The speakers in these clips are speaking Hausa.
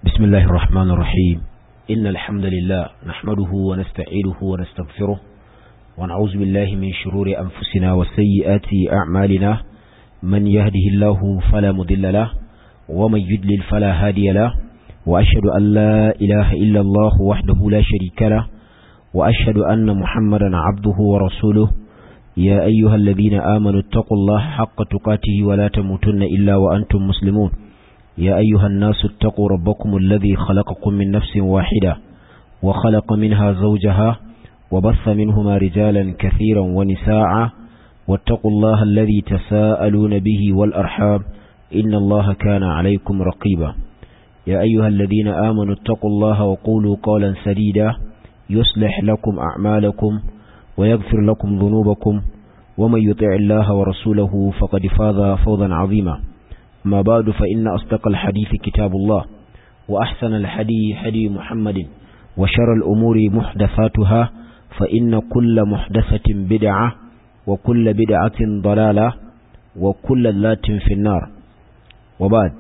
بسم الله الرحمن الرحيم إن الحمد لله نحمده ونستعيده ونستغفره ونعوذ بالله من شرور أنفسنا وسيئات أعمالنا من يهده الله فلا مضل له ومن يدلل فلا هادي له وأشهد أن لا إله إلا الله وحده لا شريك له وأشهد أن محمدا عبده ورسوله يا أيها الذين آمنوا اتقوا الله حق تقاته ولا تموتن إلا وأنتم مسلمون يا أيها الناس اتقوا ربكم الذي خلقكم من نفس واحدة وخلق منها زوجها وبث منهما رجالا كثيرا ونساء واتقوا الله الذي تساءلون به والأرحام إن الله كان عليكم رقيبا يا أيها الذين آمنوا اتقوا الله وقولوا قولا سديدا يصلح لكم أعمالكم ويغفر لكم ذنوبكم ومن يطع الله ورسوله فقد فاز فوضا عظيما ما بعد فإن أصدق الحديث كتاب الله وأحسن الحدي حدي محمد وشر الأمور محدثاتها فإن كل محدثة بدعة وكل بدعة ضلالة وكل لات في النار وبعد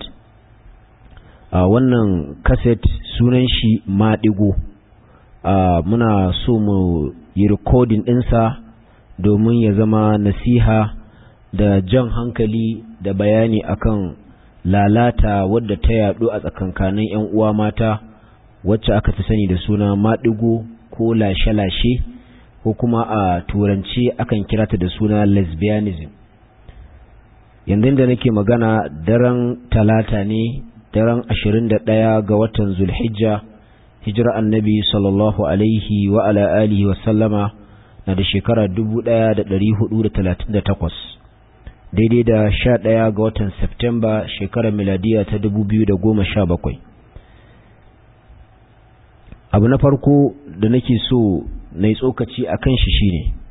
wannan kaset sunan shi maɗigo muna so mu yi rikodin ɗinsa domin ya zama nasiha da jan hankali da bayani akan lalata wadda ta yadu a tsakankanin 'yan uwa mata wacce aka fi sani da suna maɗigo ko lashe-lashe ko kuma a turance akan kirata da suna lesbianism yanzu da nake magana daren talata ne daren 21 ga watan zulhijja hijira annabi sallallahu alaihi wa ala alihi wa sallama na da shekara 1438 daidai da sha ɗaya ga watan Septemba shekarar miladiya ta dubu biyu da goma sha bakwai. Abu na farko da nake so na yi tsokaci a kan shi shi ne,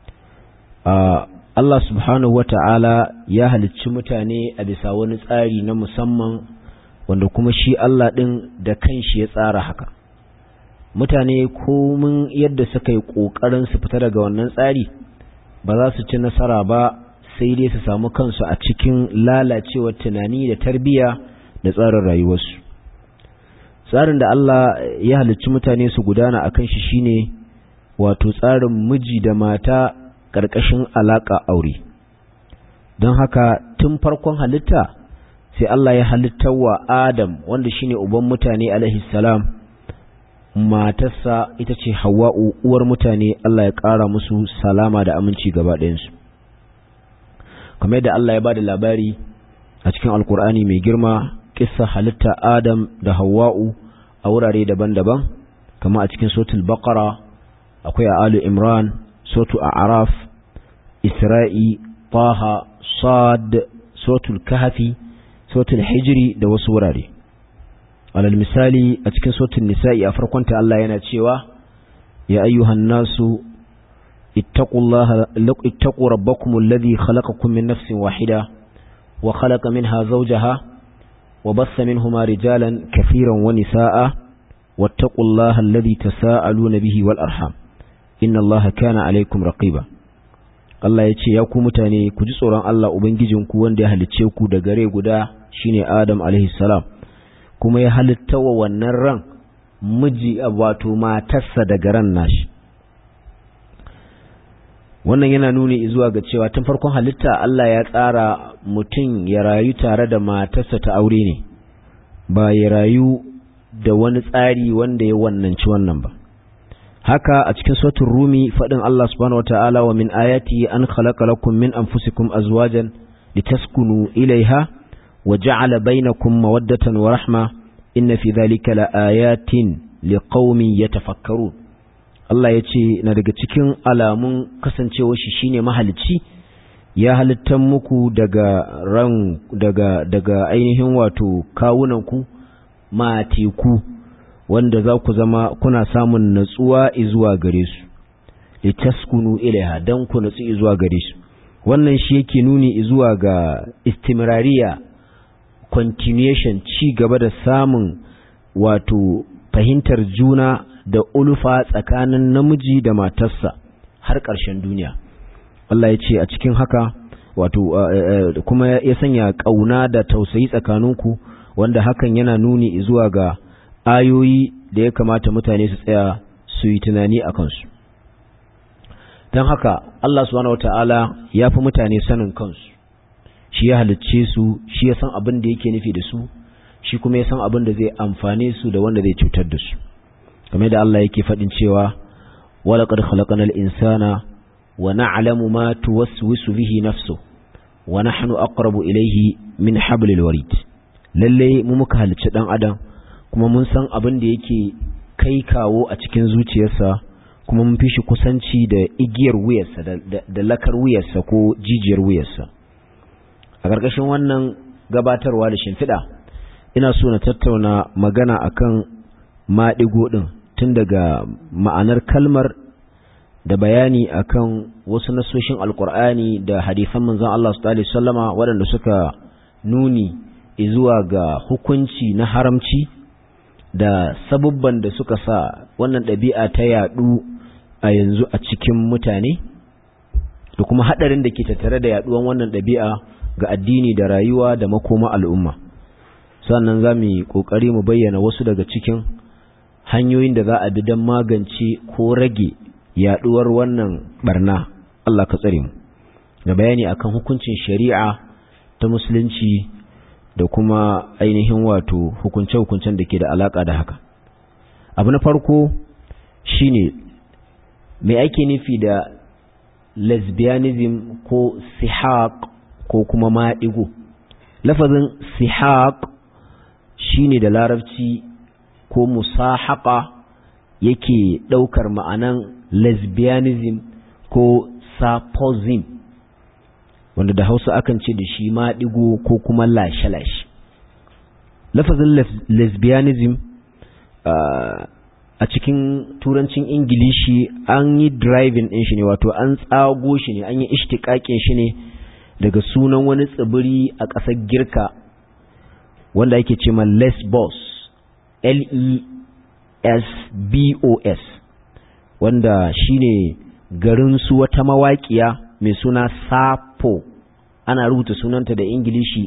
Allah subhanahu wa ta'ala ya halicci mutane a bisa wani tsari na musamman wanda kuma shi Allah ɗin da kanshi ya tsara haka. Mutane komin yadda suka yi ƙoƙarin su fita daga wannan tsari ba za su ci nasara ba sai dai su samu kansu a cikin lalacewar tunani da tarbiyya da tsarin rayuwarsu tsarin da Allah ya halicci mutane su gudana a kan shi shine wato tsarin miji da mata ƙarƙashin alaƙa aure don haka tun farkon halitta sai Allah ya halittar wa Adam wanda shine uban mutane alaihi salam matarsa ita ce Hawwa'u uwar mutane Allah ya ƙara musu salama da aminci gaba ɗayansu kamar yadda Allah ya ba da labari a cikin alkur'ani mai girma kissa halitta Adam da Hawwa'u a wurare daban-daban kama a cikin sotul baqara akwai a alu imran sotu a araf isra'i taha sad sotul kahfi sotul hijri da wasu wurare alal misali a cikin sotul nisa'i a farkonta Allah yana cewa ya ayyuhan nasu اتقوا الله اتقوا ربكم الذي خلقكم من نفس واحدة وخلق منها زوجها وبث منهما رجالا كثيرا ونساء واتقوا الله الذي تساءلون به والأرحام إن الله كان عليكم رقيبا Allah ya ce, Ya ku mutane, ku ji tsoron Allah Ubangijinku wanda ya halicce ku da gare guda shine Adam salam kuma ya halitta wa wannan ran miji wato matarsa daga ran nashi. wannan yana nuni zuwa ga cewa tun farkon halitta Allah ya tsara mutum ya rayu tare da matarsa ta aure ne ba ya rayu da wani tsari wanda ya wannanci wannan ba haka a cikin sautin rumi faɗin Allah subhanahu wata'ala wa min ayati an khalaqa lakum min anfusikum azwajan litaskunu ilaiha wa ja'ala bainakum mawaddatan wa rahma inna fi dhalika laayatin liqaumin yatafakkarun Allah ya ce na daga cikin alamun kasancewar shi shine mahalicci ya halittan muku daga ran daga daga ainihin wato kawunanku mateku wanda za ku zama kuna samun natsuwa zuwa gare su litaskunu ilaiha dan ku natsu zuwa gare su wannan shi yake nuni zuwa ga istimrariya continuation ci gaba da samun wato fahimtar juna da ulfa tsakanin namiji da matarsa har ƙarshen duniya Allah ya ce a cikin haka wato kuma ya sanya ƙauna da tausayi tsakaninku wanda hakan yana nuni zuwa ga ayoyi da ya kamata mutane su tsaya su yi tunani a kansu don haka Allah subhanahu wata'ala ya fi mutane sanin kansu shi ya halicce su shi ya san abin da yake nufi da su shi kuma ya san abin da zai amfane su da wanda zai cutar da su kamar da Allah yake faɗin cewa walaqad khalaqnal insana wa na'lamu ma tuwaswisu bihi nafsu wa nahnu aqrabu ilayhi min hablil warid lalle mu muka halicci dan adam kuma mun san abin da yake kai kawo a cikin zuciyarsa kuma mun fi shi kusanci da igiyar wuyarsa da lakar wuyarsa ko jijiyar wuyarsa a ƙarƙashin wannan gabatarwa da shimfiɗa ina so na tattauna magana akan maɗigo ɗin tun daga ma'anar kalmar da bayani akan wasu nasoshin alkur'ani da hadisan manzon Allah sallallahu alaihi wasallama waɗanda suka nuni zuwa ga hukunci na haramci da sabubban da suka sa wannan ɗabi'a ta yaɗu a yanzu a cikin mutane da kuma haɗarin da ke tattare da yaɗuwan wannan ɗabi'a ga addini da rayuwa da makoma al'umma sannan za mu yi ƙoƙari mu bayyana wasu daga cikin hanyoyin da za a bi don magance ko rage yaɗuwar wannan barna Allah ka tsare mu da bayani akan hukuncin shari'a ta musulunci da kuma ainihin wato hukunce-hukuncen da ke da alaka da haka abu na farko shine me ake nufi da lesbianism ko sihaq ko kuma maɗigo lafazin sihaq shine da larabci ko musahaka yake ɗaukar ma'anan lesbianism ko saposism wanda da hausa akan ce da shi maɗigo ko kuma lashe-lashe lafazin lesbianism a cikin turancin ingilishi an yi driving ɗin shi ne wato an tsago shi ne an yi ishtikakin shi ne daga sunan wani tsibiri a ƙasar girka wanda ake ce ma lesbos l-e-s-b-o-s wanda shine garin su wata mawaƙiya mai suna sapo ana rubuta sunanta da ingilishi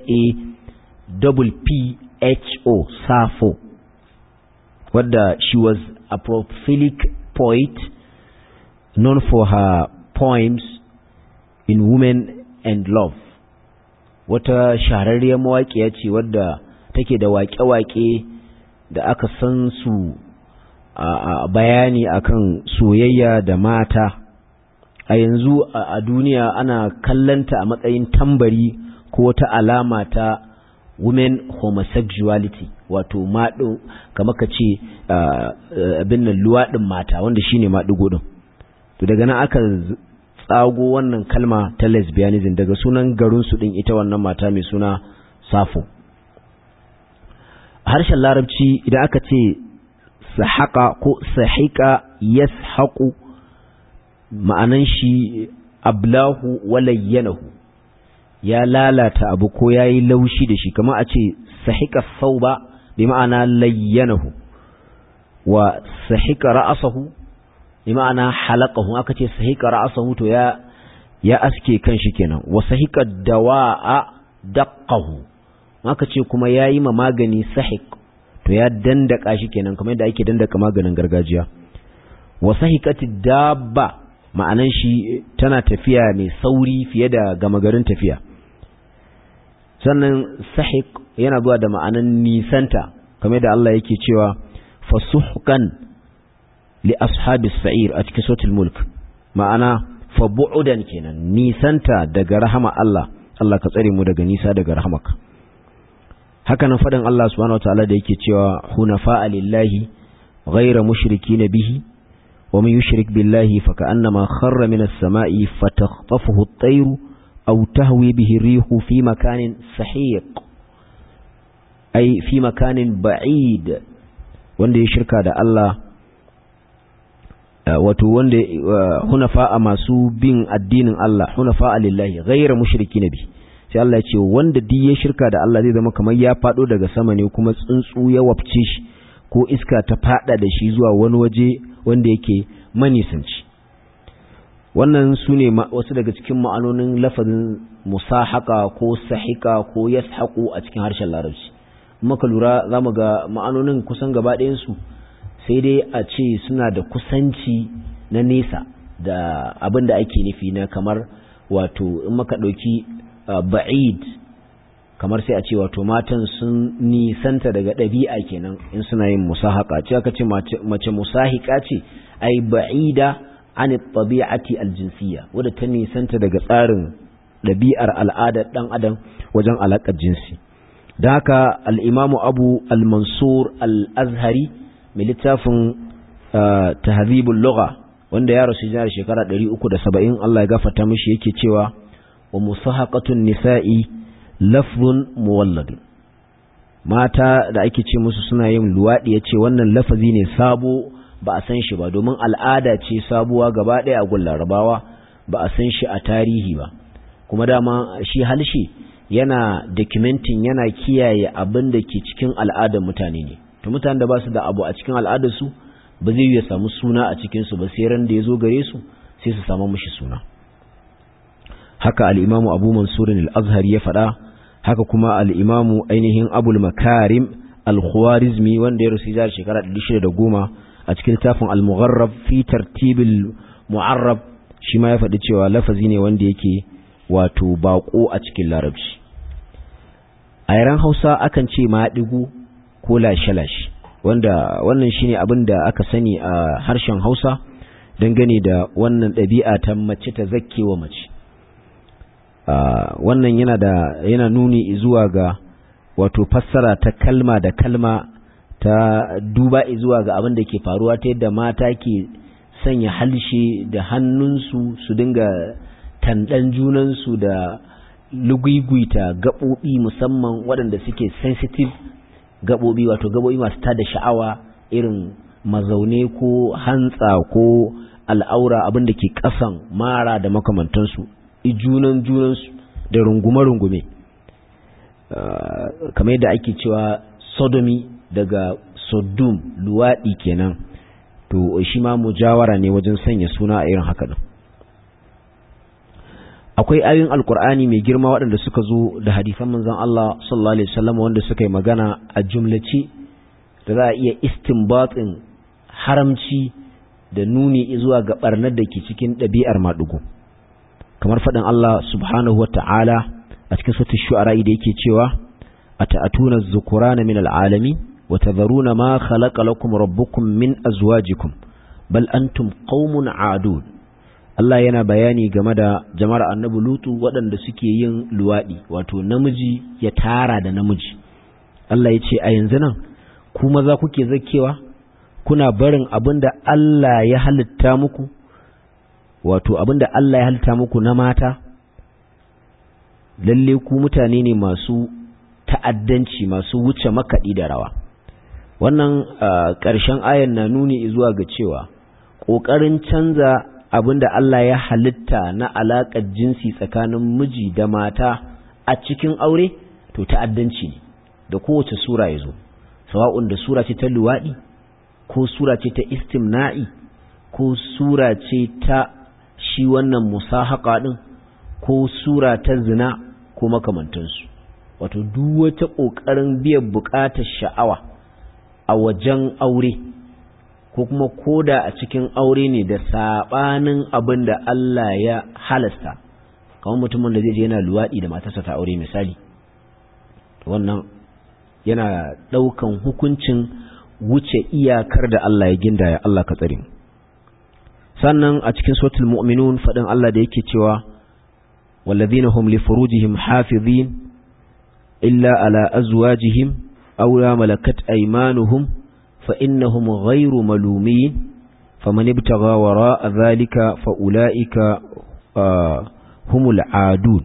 s-a-p-p-h-o sappho wadda she was a prolific poet known for her poems in women and love wata shahararriyar mawaƙiya ce wadda take da waƙe-waƙe da aka san su a bayani akan soyayya da mata a yanzu a duniya ana kallanta a matsayin tambari ko wata alama ta women homosexuality wato maɗin kama ka ce abin nan luwaɗin mata wanda shine maɗigo ɗin to daga nan aka tsago wannan kalma ta lesbianism daga sunan garinsu ɗin ita wannan mata mai suna safo a harshen larabci idan aka ce sahaka ko sahika yashaku ma'anan shi ablahu walayyanahu ya lalata abu ko ya yi laushi da shi kama a ce sahika sauba bi ma'ana layyanahu wa sahika ra'asahu bi ma'ana halaqahu aka ce sahika ra'asahu to ya ya aske kan shi kenan wa sahika dawa'a daqqahu aka ce kuma yayi ma magani sahik to ya dandaka shi kenan kamar yadda ake dandaka maganin gargajiya wa sahikati dabba ma'anan shi tana tafiya mai sauri fiye da gama garin tafiya sannan sahik yana zuwa da ma'anan nisanta kamar da Allah yake cewa fasuhkan li ashabis sa'ir a cikin sautul mulk ma'ana fa bu'udan kenan nisanta daga rahama Allah Allah ka tsare mu daga nisa daga rahamaka haka nan faɗin Allah subhanahu wataala da yake cewa hunafa lillahi ghayra mushrikin bihi wa man yushrik billahi fa ka'annama kharra minas sama'i fatakhtafuhu at-tayru aw tahwi bihi rihu fi makanin sahiq ay fi makanin ba'id wanda ya shirka da Allah wato wanda hunafa a masu bin addinin Allah hunafa lillahi ghayra mushrikin bihi sai Allah ya ce wanda duk ya shirka da Allah zai zama kamar ya fado daga sama ne kuma tsuntsu ya wafce shi ko iska ta fada da shi zuwa wani waje wanda yake manisanci wannan su ne wasu daga cikin ma'anonin lafazin musahaka ko sahika ko yashaqu a cikin harshen larabci maka lura za mu ga ma'anonin kusan gaba ɗayansu sai dai a ce suna da kusanci na nesa da abin da ake nufi na kamar wato in maka ɗauki ba'id kamar sai a ce wato matan sun nisanta daga ɗabi'a kenan in suna yin musahaka ce aka ce mace musahika ce ai ba'ida an tabi'ati aljinsiyya wadda ta nisanta daga tsarin ɗabi'ar al'adar ɗan adam wajen alaƙar jinsi da haka al'imamu abu al-mansur al-azhari mai littafin tahzibul lugha wanda ya rasu jihar shekara 370 Allah ya gafarta mishi yake cewa wa musahaqatun nisa'i lafzun muwallad mata da ake ce musu suna yin luwadi yace wannan lafazi ne sabo ba a san shi ba domin al'ada ce sabuwa gaba ɗaya a gun larabawa ba a san shi a tarihi ba kuma dama shi halshe yana documenting yana kiyaye abin da ke cikin al'adar mutane ne to mutanen da ba su da abu a cikin al'adar su ba zai ya samu suna a cikin su ba sai ran da ya zo gare su sai su samu mishi suna haka al-imamu abu mansur al-azhari ya faɗa haka kuma al-imamu ainihin abul makarim al-khwarizmi wanda ya rasu jihar shekara 1610 a cikin littafin al-mugharrab fi tartibil mu'arrab shi ma ya faɗi cewa lafazi ne wanda yake wato bako a cikin larabci a yaren hausa akan ce ma digu ko lashe-lashe wanda wannan shine abin da aka sani a harshen hausa dangane da wannan ɗabi'a ta mace ta zakkewa mace wannan yana da yana nuni zuwa ga wato fassara ta kalma da kalma ta duba zuwa ga abin da ke faruwa ta yadda mata ke sanya halshe da hannunsu su dinga tandan junansu da lugugwita gaɓoɓi musamman waɗanda suke sensitive gaɓoɓi wato gaɓoɓi masu tada sha'awa irin mazaune ko hantsa ko al'aura abin da ke ƙasan mara da makamantansu junan junansu da rungume-rungume kamar yadda ake cewa sodomi daga sodom luwaɗi kenan to shi ma mujawara ne wajen sanya suna a irin haka din akwai ayoyin alkur'ani mai girma waɗanda suka zo da hadisan manzon Allah sallallahu alaihi wasallam wanda suka yi magana a jumlace da za a iya istinbatin haramci da nuni zuwa ga barnar da ke cikin ɗabi'ar maɗugo kamar faɗin Allah subhanahu wa ta'ala a cikin sautin shu'ara da yake cewa a ta'atuna zukurana min al'alami wa tadharuna ma khalaqa lakum rabbukum min azwajikum bal antum qaumun adun Allah yana bayani game da jama'ar annabi lutu waɗanda suke yin luwaɗi wato namiji ya tara da namiji Allah ya ce a yanzu nan ku maza kuke zakewa kuna barin abin da Allah ya halitta muku wato abin da Allah ya halitta muku na mata lalle ku mutane ne masu ta'addanci masu wuce makaɗi da rawa wannan ƙarshen ayan na nuni zuwa ga cewa ƙoƙarin canza abin da Allah ya halitta na alaƙar jinsi tsakanin miji da mata a cikin aure to ta'addanci ne da kowace sura ya zo sawa'un da sura ce ta luwaɗi ko sura ce ta istimna'i ko sura ce ta shi wannan musahaka ɗin ko sura ta zina ko makamantansu wato duk wata ƙoƙarin biyan buƙatar sha'awa a wajen aure ko kuma koda a cikin aure ne da saɓanin abin da Allah ya halasta kamar mutumin da zai je yana luwaɗi da matarsa ta aure misali wannan yana ɗaukan hukuncin wuce iyakar da Allah ya ginda ya Allah ka tsare sannan a cikin suratul mu'minun faɗin Allah da yake cewa والذين هم لفروجهم حافظين إلا على أزواجهم أو لا ملكت أيمانهم فإنهم غير ملومين فمن ابتغى وراء ذلك فأولئك آه هم العادون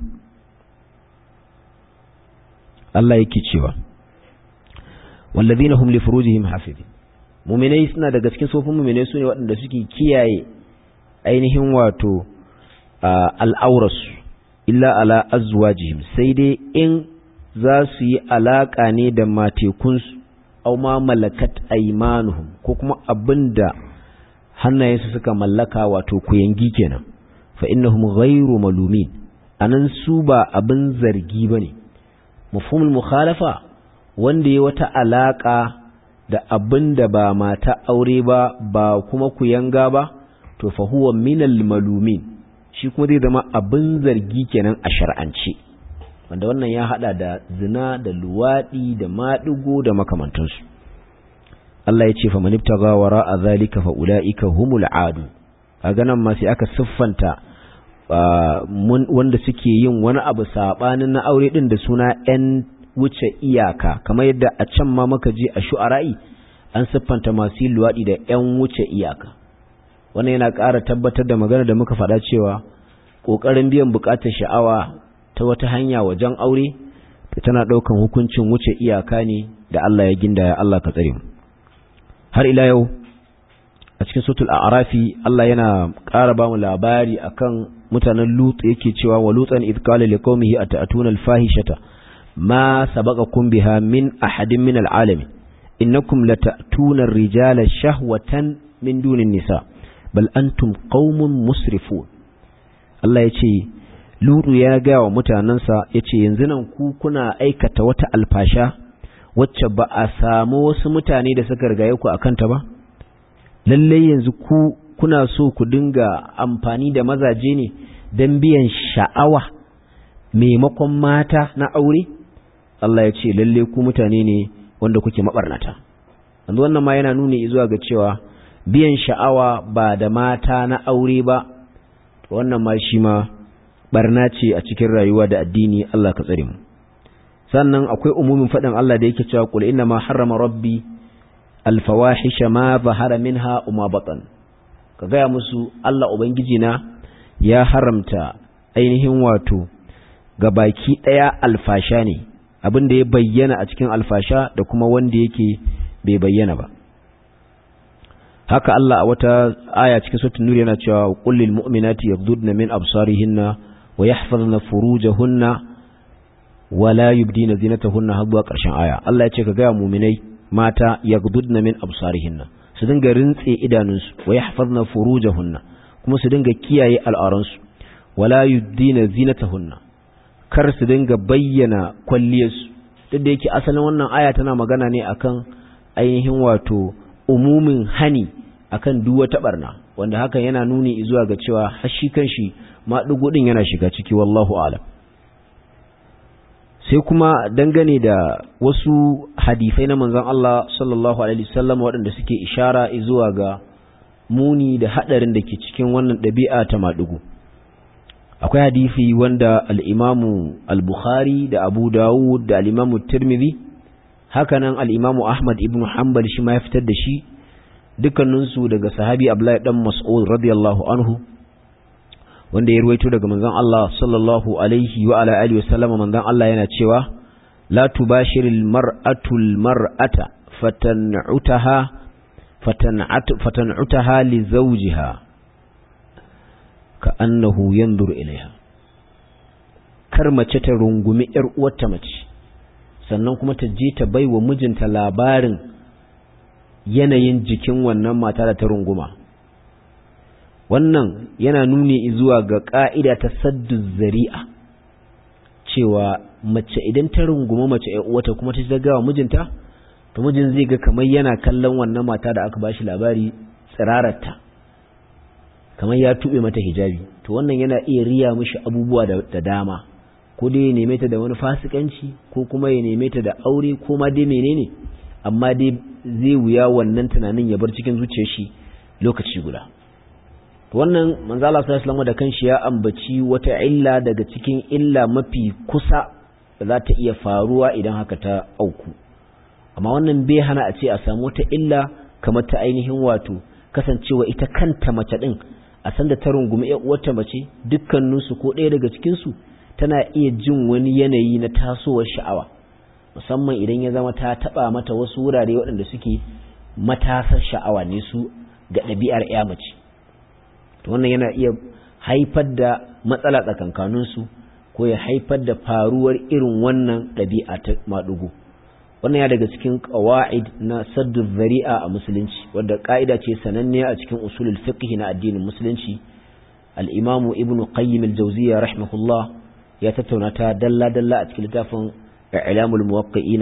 الله يكتشوا والذين هم لفروجهم حافظين muminai suna daga cikin sofin muminai su ne waɗanda suke kiyaye ainihin wato al'aurarsu illa ala azwajihim sai dai in za su yi alaƙa ne da matekunsu au ma malakat aimanuhum ko kuma abinda hannayensu suka mallaka wato kuyangi kenan fa innahum ghairu malumin anan su ba abin zargi bane mafhumul mukhalafa wanda ya wata alaka da abin da ba mata aure ba ba kuma ku yanga ba to fa huwa minal malumin shi kuma zai zama abin zargi kenan a shar'ance wanda wannan ya hada da zina da luwadi da maɗigo da makamantansu Allah ya ce fa man ibtaga wara a zalika fa ulaika humul adu kaga nan ma sai aka siffanta wanda suke yin wani abu sabanin na aure din da suna yan wuce iyaka kamar yadda a can ma muka je a shu'ara'i an siffanta masu luwadi da yan wuce iyaka wannan yana ƙara tabbatar da magana da muka faɗa cewa ƙoƙarin biyan buƙatar sha'awa ta wata hanya wajen aure tana ɗaukan hukuncin wuce iyaka ne da Allah ya ginda ya Allah ka tsare mu har ila yau a cikin sutul a'rafi Allah yana ƙara ba mu labari akan mutanen Lut yake cewa wa lutan id qala liqaumihi ata'tuna al-fahishata ma sabaqakum biha min ahadin min al-alamin innakum lata'tuna ar-rijala shahwatan min dunin nisa bal antum qaumun musrifun Allah yace Lutu ya ga wa mutanansa yace yanzu nan ku kuna aikata wata alfasha wacce ba a samu wasu mutane da suka rigaye ku akan ta ba lalle yanzu ku kuna so ku dinga amfani da mazaje ne don biyan sha'awa maimakon mata na aure Allah ya ce lalle ku mutane ne wanda kuke mabarnata yanzu wannan ma yana nuni zuwa ga cewa biyan sha'awa ba da mata na aure ba wannan ma shi ma barna ce a cikin rayuwa da addini Allah ka tsare mu sannan akwai umumin faɗin Allah da yake cewa qul inna ma harrama rabbi alfawahisha ma zahara minha uma batan ka gaya musu Allah ubangiji na ya haramta ainihin wato ga baki ɗaya alfasha ne abin da ya bayyana a cikin alfasha da kuma wanda yake bai bayyana ba haka Allah a wata aya cikin suratul nur yana cewa qul lil mu'minati yaghdudna min absarihinna wa yahfazna furujahunna wa la yubdina zinatahunna har zuwa ƙarshen aya Allah ya ce ka ga mu'minai mata yaghdudna min absarihinna su dinga rintse idanunsu wa yahfazna furujahunna kuma su dinga kiyaye al'auransu wala yubdina zinatahunna kar su dinga bayyana kwalliyarsu duk da yake asalin wannan aya tana magana ne akan ainihin wato umumin hani akan duk wata barna wanda hakan yana nuni zuwa ga cewa har shi kanshi ma din yana shiga ciki wallahu a'lam sai kuma dangane da wasu hadisai na manzon Allah sallallahu alaihi wasallam waɗanda suke ishara zuwa ga muni da hadarin da ke cikin wannan ɗabi'a ta maɗugu akwai hadisi wanda al-Imamu al-Bukhari da Abu Dawud da al-Imamu Tirmidhi hakanan al-Imamu Ahmad ibn Hanbal shi ma ya fitar da shi dukkaninsu daga sahabi Abdullahi dan Mas'ud radiyallahu anhu wanda ya ruwaito daga manzon Allah sallallahu alaihi wa ala alihi wa sallama manzon Allah yana cewa la tubashiril mar'atu al mar'ata fatan'utaha fatan'atu fatan'utaha li zawjiha ka'annahu yanzuru ilaiha kar mace ta rungumi yar uwarta mace sannan kuma ta je ta baiwa mijinta labarin yanayin jikin wannan mata da ta runguma wannan yana nuni zuwa ga ƙa'ida ta saddu zari'a cewa mace idan ta runguma mace wata kuma ta zagawa mijinta to mijin zai ga kamar yana kallon wannan mata da aka bashi labari tsirararta kamar ya tuɓe mata hijabi to wannan yana iya riya mishi abubuwa da dama ko dai ya neme ta da wani fasikanci ko kuma ya neme ta da aure ko ma dai menene amma dai zai wuya wannan tunanin ya bar cikin zuciyar shi lokaci guda wannan manzo Allah sallallahu da kanshi ya ambaci wata illa daga cikin illa mafi kusa da za ta iya faruwa idan haka ta auku amma wannan bai hana a ce a samu wata illa kamar ta ainihin wato kasancewa ita kanta mace din a san da ta rungumi ƴar uwarta mace dukkaninsu ko ɗaya daga cikin su tana iya jin wani yanayi na tasowar sha'awa musamman idan ya zama ta taba mata wasu wurare waɗanda suke matasar sha'awa ne su ga ɗabi'ar ƴa mace to wannan yana iya haifar da matsala tsakankaninsu ko ya haifar da faruwar irin wannan ɗabi'a ta maɗugo wannan ya daga cikin ƙawa'id na saddu zari'a a musulunci wadda ƙa'ida ce sananne a cikin usulul fiqh na addinin musulunci al-imamu ibn qayyim al-jawziyya rahimahullah ya tattauna ta dalla dalla a cikin littafin i'lamul muwaqqi'ina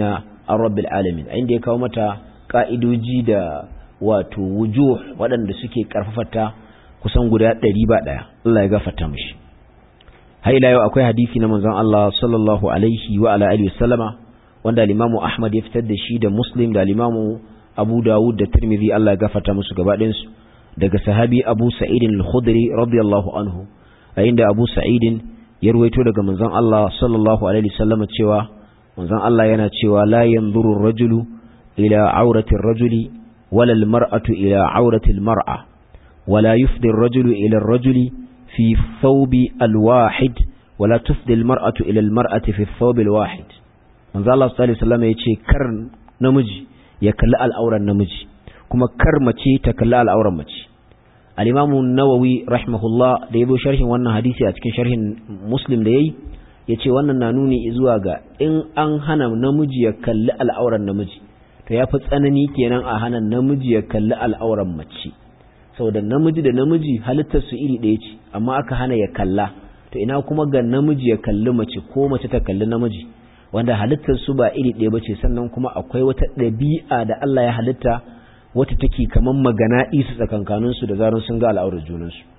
an rabbil alamin a inda ya kawo mata ka'idoji da wato wujuh waɗanda suke karfafata kusan guda ɗari ba ɗaya Allah ya gafarta mishi har ila yau akwai hadisi na manzon Allah sallallahu alaihi wa ala alihi wasallama wanda al-Imam Ahmad ya fitar da shi da Muslim da al-Imam Abu Dawud da Tirmidhi Allah ya gafarta musu gaba ɗayan su daga sahabi Abu Sa'id al-Khudri radiyallahu anhu a inda Abu Sa'id ya ruwaito daga manzon Allah sallallahu alaihi wasallama cewa manzon Allah yana cewa la yanzuru ar-rajulu ila aurati ar-rajuli wala al-mar'atu ila aurati al-mar'a wala yufdi ar-rajulu ila ar-rajuli في الثوب الواحد ولا تفضي المرأة إلى المرأة في الثوب الواحد من ذا الله صلى الله عليه وسلم يتشي كر نمجي يكلا الأورا نمجي كما كر مچي تكلا الأورا مچي الإمام النووي رحمه الله da yabo sharhin wannan hadisi a cikin sharhin Muslim da yayi yace wannan na nuni zuwa ga in an hana namiji ya kalli al'auran namiji to yafi tsanani kenan a hana namiji ya kalli al'auran mace saboda namiji da namiji halittar su iri ɗaya ce amma aka hana ya kalla to ina kuma ga namiji ya kalli mace ko mace ta kalli namiji wanda halittar su ba iri ɗaya bace sannan kuma akwai wata ɗabi'a da Allah ya halitta wata take kaman magana isu tsakankanin su da zaran sun ga al'aurar junan su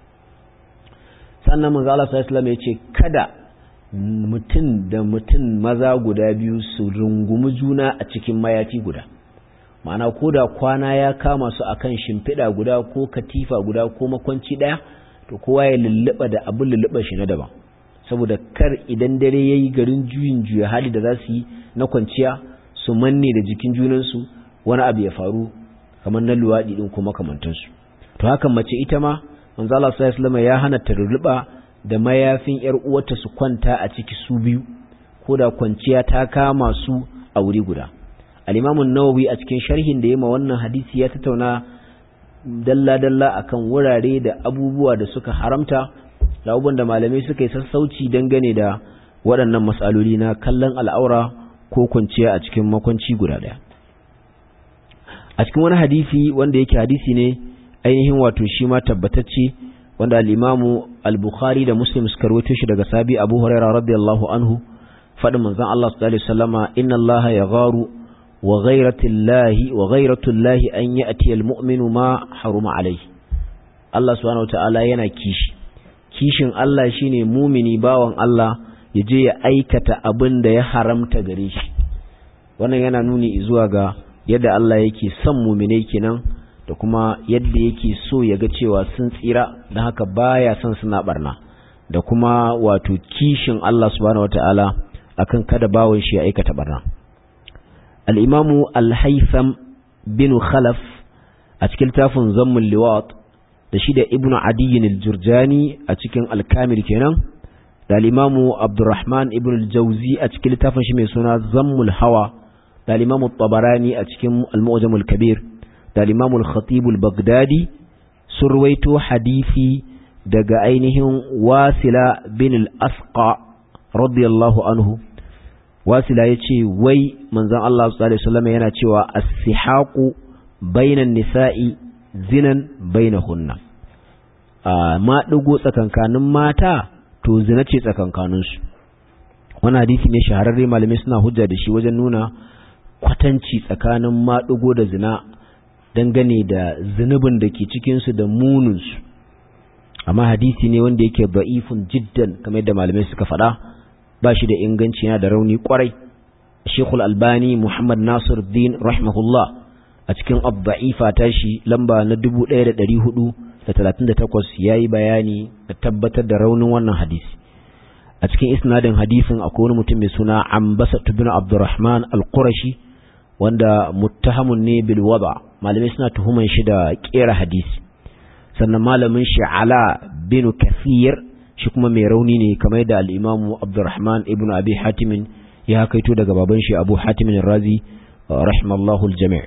sannan manzo Allah sallallahu alaihi wasallam ya ce kada mutum da mutum maza guda biyu su rungumi juna a cikin mayafi guda ma'ana ko da kwana ya kama su akan shimfiɗa guda ko katifa guda ko makwanci ɗaya to kowa ya lulluɓa da abin lulluɓa shi na daban saboda kar idan dare ya yi garin juyin juya hali da za su yi na kwanciya su manne da jikin junansu wani abu ya faru kamar na luwaɗi ɗin ko makamantansu to hakan mace ita ma manzo Allah sallallahu ya hana ta lulluɓa da mayafin yar uwarta su kwanta a ciki su biyu ko da kwanciya ta kama su a wuri guda al'imamun nawawi a cikin sharhin da ya ma wannan hadisi ya tattauna dalla-dalla akan wurare da abubuwa da suka haramta da abubuwan da malamai suka yi sassauci dangane da waɗannan matsaloli na kallon al'aura ko kwanciya a cikin makwanci guda ɗaya a cikin wani hadisi wanda yake hadisi ne ainihin wato shi ma tabbatacce wanda al'imamu al-bukhari da muslim suka rawaito shi daga sabi abu huraira radiyallahu anhu faɗin manzon Allah sallallahu alaihi wasallama inna Allah ya gharu وغيرة الله وغيرة الله أن يأتي المؤمن ما حرم عليه الله سبحانه وتعالى yana kishi kishin Allah shine mumini bawan Allah ya je ya aikata abin da ya haramta gare shi wannan yana nuni zuwa ga yadda Allah yake son muminai kenan da kuma yadda yake so ya ga cewa sun tsira don haka baya son suna barna da kuma wato kishin Allah subhanahu wataala akan kada bawon shi ya aikata barna الإمام الهيثم بن خلف أتكل تافن زم اللواط تشيد ابن عدي الجرجاني أتكن الكامل كنا الإمام عبد الرحمن ابن الجوزي أتكل تافن شمي سنة زم الهوى الإمام الطبراني أتكن المؤجم الكبير الإمام الخطيب البغدادي سرويت حديثي دقا أينهم واسلة بن الأسقى رضي الله عنه wasila ya ce wai manzan Allah s.a.w. yana cewa as-sihaqu bainan nisa'i zinan bainahunna ma dugo tsakankanin mata to zina ce tsakankaninsu wani hadisi ne shahararre malamai suna hujja da shi wajen nuna kwatanci tsakanin maɗugo da zina dangane da zunubin da ke cikinsu da muninsu amma hadisi ne wanda yake ba'ifun jiddan kamar yadda malamai suka faɗa ba shi da inganci yana da rauni kwarai shekul albani muhammad nasir din rahimahullah a cikin abba'ifa ta shi lamba na 1438 ya yi bayani da tabbatar da raunin wannan hadisi a cikin isnadin hadisin akwai wani mutum mai suna ambasa bin abdurrahman al-qurashi wanda muttahamun ne bil wada malamai suna tuhuman shi da kera hadisi sannan malamin shi ala bin kathir shi kuma mai rauni ne kamar yadda al-imamu abdurrahman ibn abi hatimin ya kaito daga baban shi abu hatimin razi rahimallahu al-jami'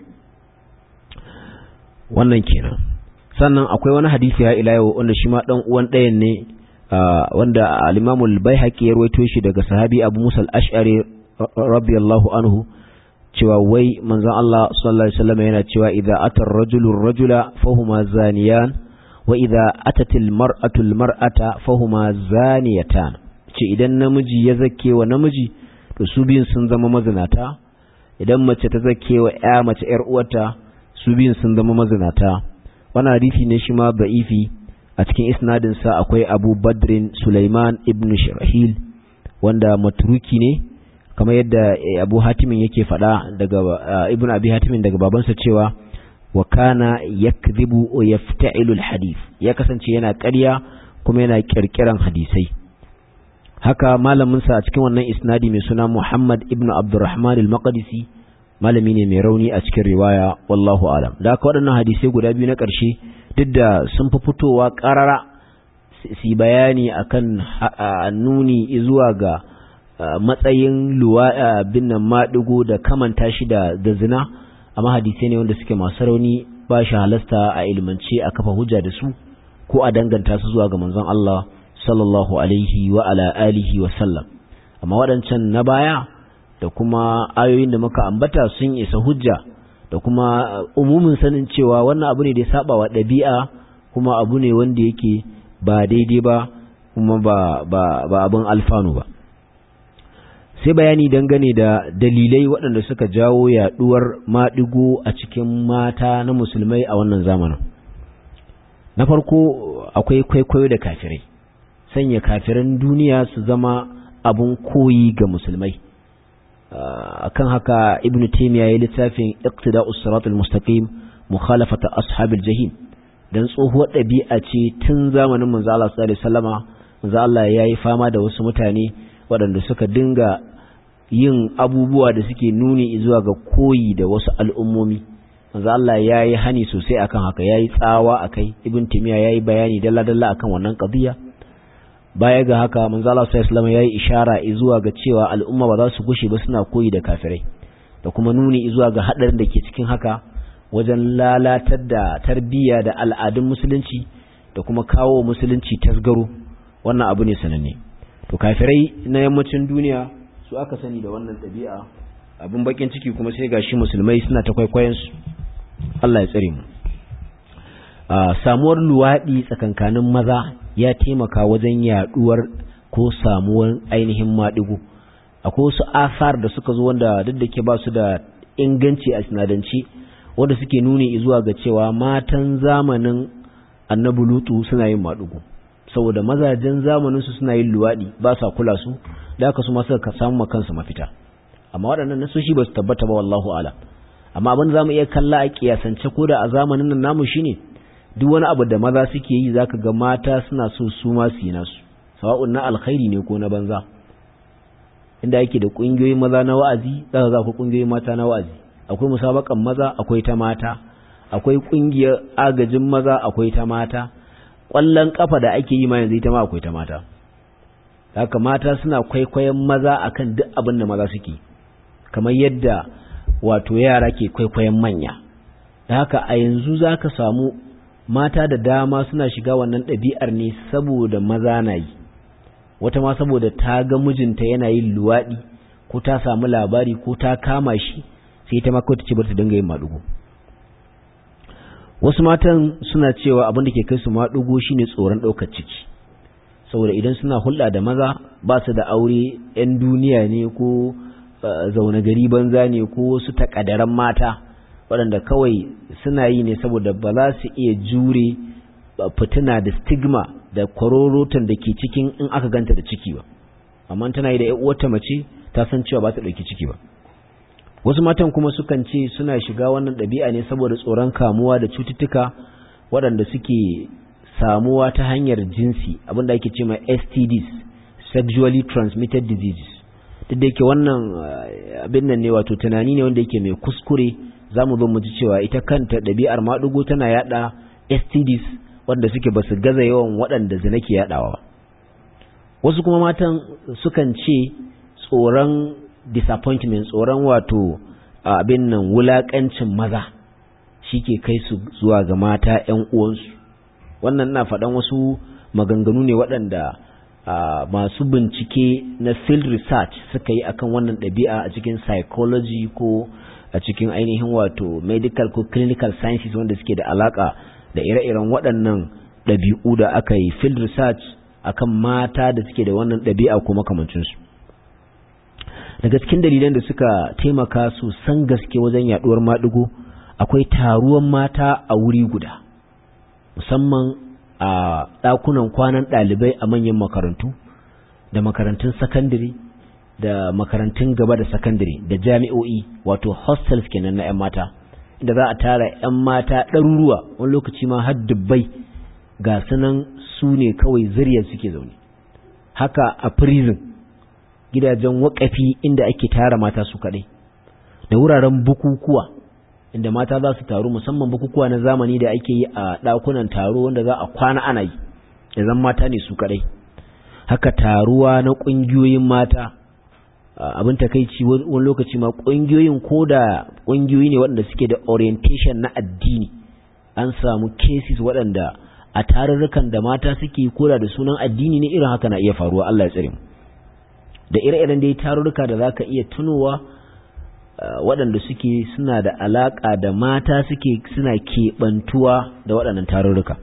wannan kenan sannan akwai wani hadisi ya ila yau wanda shi ma dan uwan ɗayan ne wanda al-imamu al-baihaqi ya rawaito shi daga sahabi abu musa al-ash'ari radiyallahu anhu cewa wai manzon Allah sallallahu alaihi wasallam yana cewa idza atar rajulu rajula fahuma zaniyan wa idza atatil mar'atu al-mar'ata fahuma zaniyatan ce idan namiji ya zake wa namiji to su biyun sun zama mazinata idan mace ta zake wa ya mace yar uwarta su biyun sun zama mazinata wannan hadisi ne shi ma da'ifi a cikin isnadin sa akwai Abu Badrin Sulaiman ibn Shirahil wanda matruki ne kamar yadda Abu Hatimin yake faɗa daga Ibn Abi Hatimin daga babansa cewa wa kana yakdhibu wa yafta'ilu alhadith ya kasance yana ƙarya kuma yana kirkiran hadisai haka malamin sa a cikin wannan isnadi mai suna Muhammad ibn Abdurrahman al-Maqdisi malami ne mai rauni a cikin riwaya wallahu alam da haka waɗannan hadisai guda biyu na ƙarshe duk da sun fi fitowa ƙarara su bayani akan nuni zuwa ga matsayin luwa bin nan maɗigo da kamanta shi da zina amma hadisai ne wanda suke masu rauni ba shi halasta a ilmance a kafa hujja da su ko a danganta su zuwa ga manzon Allah sallallahu alaihi wa ala alihi wa sallam amma waɗancan na baya da kuma ayoyin da muka ambata sun isa hujja da kuma umumin sanin cewa wannan abu ne da ya saba wa ɗabi'a kuma abu ne wanda yake ba daidai ba kuma ba ba ba abin alfanu ba sai bayani dangane da dalilai waɗanda suka jawo yaɗuwar maɗigo a cikin mata na musulmai a wannan zamanin na farko akwai kwaikwayo da kafirai sanya kafiran duniya su zama abun koyi ga musulmai akan haka ibnu taymiya ya littafin iqtida'us siratal mustaqim mukhalafata ashabil jahim dan tsohuwar ɗabi'a ce tun zamanin manzo Allah sallallahu alaihi wasallama manzo Allah yayi fama da wasu mutane waɗanda suka dinga yin abubuwa da suke nuni zuwa ga koyi da wasu al'ummomi manzo Allah yayi hani sosai akan haka yayi tsawa akai ibn taymiya yayi bayani dalla dalla akan wannan qadiya baya ga haka manzo Allah sallallahu alaihi wasallam yayi ishara zuwa ga cewa al'umma ba za su gushe ba suna koyi da kafirai da kuma nuni zuwa ga hadarin da ke cikin haka wajen lalatar da tarbiyya da al'adun musulunci da kuma kawo musulunci tasgaro wannan abu ne sananne to kafirai na yammacin duniya su aka sani da wannan ɗabi'a abin bakin ciki kuma sai gashi musulmai suna ta kwaikwayon su Allah ya tsare mu samuwar luwaɗi tsakankanin maza ya taimaka wajen yaduwar ko samuwar ainihin maɗigo akwai wasu asar da suka zo wanda duk da ke ba su da inganci a sinadanci wanda suke nuni zuwa ga cewa matan zamanin annabi lutu suna yin maɗigo saboda mazajen zamanin su suna yin luwaɗi ba sa kula su da aka su ma suka samu ma kansu mafita amma waɗannan nasoshi ba su tabbata ba wallahu ala amma abin da zamu iya kalla a kiyasance ko da a zamanin nan namu shine duk wani abu da maza suke yi zaka ga mata suna so su ma su yi nasu sawa'un na alkhairi ne ko na banza inda yake da kungiyoyin maza na wa'azi zaka ga akwai kungiyoyin mata na wa'azi akwai musabakan maza akwai ta mata akwai kungiyar agajin maza akwai ta mata kwallon kafa da ake yi ma yanzu ita ma akwai ta mata haka mata suna kwaikwayon maza akan duk abin da maza suke kamar yadda wato yara ke kwaikwayon manya da haka a yanzu zaka samu mata da dama suna shiga wannan ɗabi'ar ne saboda maza na yi wata ma saboda ta ga mijinta yana yin luwaɗi ko ta samu labari ko ta kama shi sai ta maka ta ce bar ta dinga yin maɗugo wasu matan suna cewa abin da ke kai su maɗugo shine tsoron ɗaukar ciki saboda idan suna hulɗa da maza ba su da aure 'yan duniya ne ko zaune gari banza ne ko wasu takadaran mata waɗanda kawai suna yi ne saboda ba za su iya jure fitina da stigma da kwarorotan da ke cikin in aka ganta da ciki ba amma tana yi da uwarta mace ta san cewa ba ta ɗauki ciki ba wasu matan kuma sukan ce suna shiga wannan ɗabi'a ne saboda tsoron kamuwa da cututtuka waɗanda suke samuwa ta hanyar jinsi abinda ake ce ma STDs sexually transmitted diseases duk da yake wannan abin nan ne wato tunani ne wanda yake mai kuskure za mu zo mu ji cewa ita kanta ɗabi'ar maɗugo tana yaɗa STDs wanda suke ba su gaza yawan waɗanda zina ke yaɗawa wasu kuma matan sukan ce tsoron disappointment tsoron wato abin nan wulaƙancin maza shi ke kai su zuwa ga mata 'yan uwansu wannan na faɗan wasu maganganu ne waɗanda masu bincike na field research suka yi akan wannan ɗabi'a a cikin psychology ko a cikin ainihin wato medical ko clinical sciences wanda suke da alaka da ire-iren waɗannan ɗabi'u da aka yi field research akan mata da suke da wannan ɗabi'a ko makamancinsu daga cikin dalilan da suka taimaka su san gaske wajen yaduwar maɗigo akwai taruwan mata a wuri guda musamman a ɗakunan kwanan ɗalibai a manyan makarantu da makarantun sakandare da makarantun gaba da sakandare da jami'o'i wato hostels kenan na 'yan mata inda za a tara 'yan mata ɗaruruwa wani lokaci ma har dubbai ga sunan su ne kawai zuriyar suke zaune haka a prison gidajen wakafi inda ake tara mata su kaɗai da wuraren bukukuwa inda mata za su taru musamman bukukuwa na zamani da ake yi a ɗakunan taro wanda za a kwana ana yi da zan mata ne su kaɗai haka taruwa na ƙungiyoyin mata abin takaici wani lokaci ma ƙungiyoyin ko da ƙungiyoyi ne waɗanda suke da orientation na addini an samu cases waɗanda a tarurrukan da mata suke koda da sunan addini ne irin haka na iya faruwa Allah ya tsare mu da ire-iren dai tarurruka da zaka iya tunowa waɗanda suke suna da alaƙa da mata suke suna keɓantuwa da waɗannan tarurruka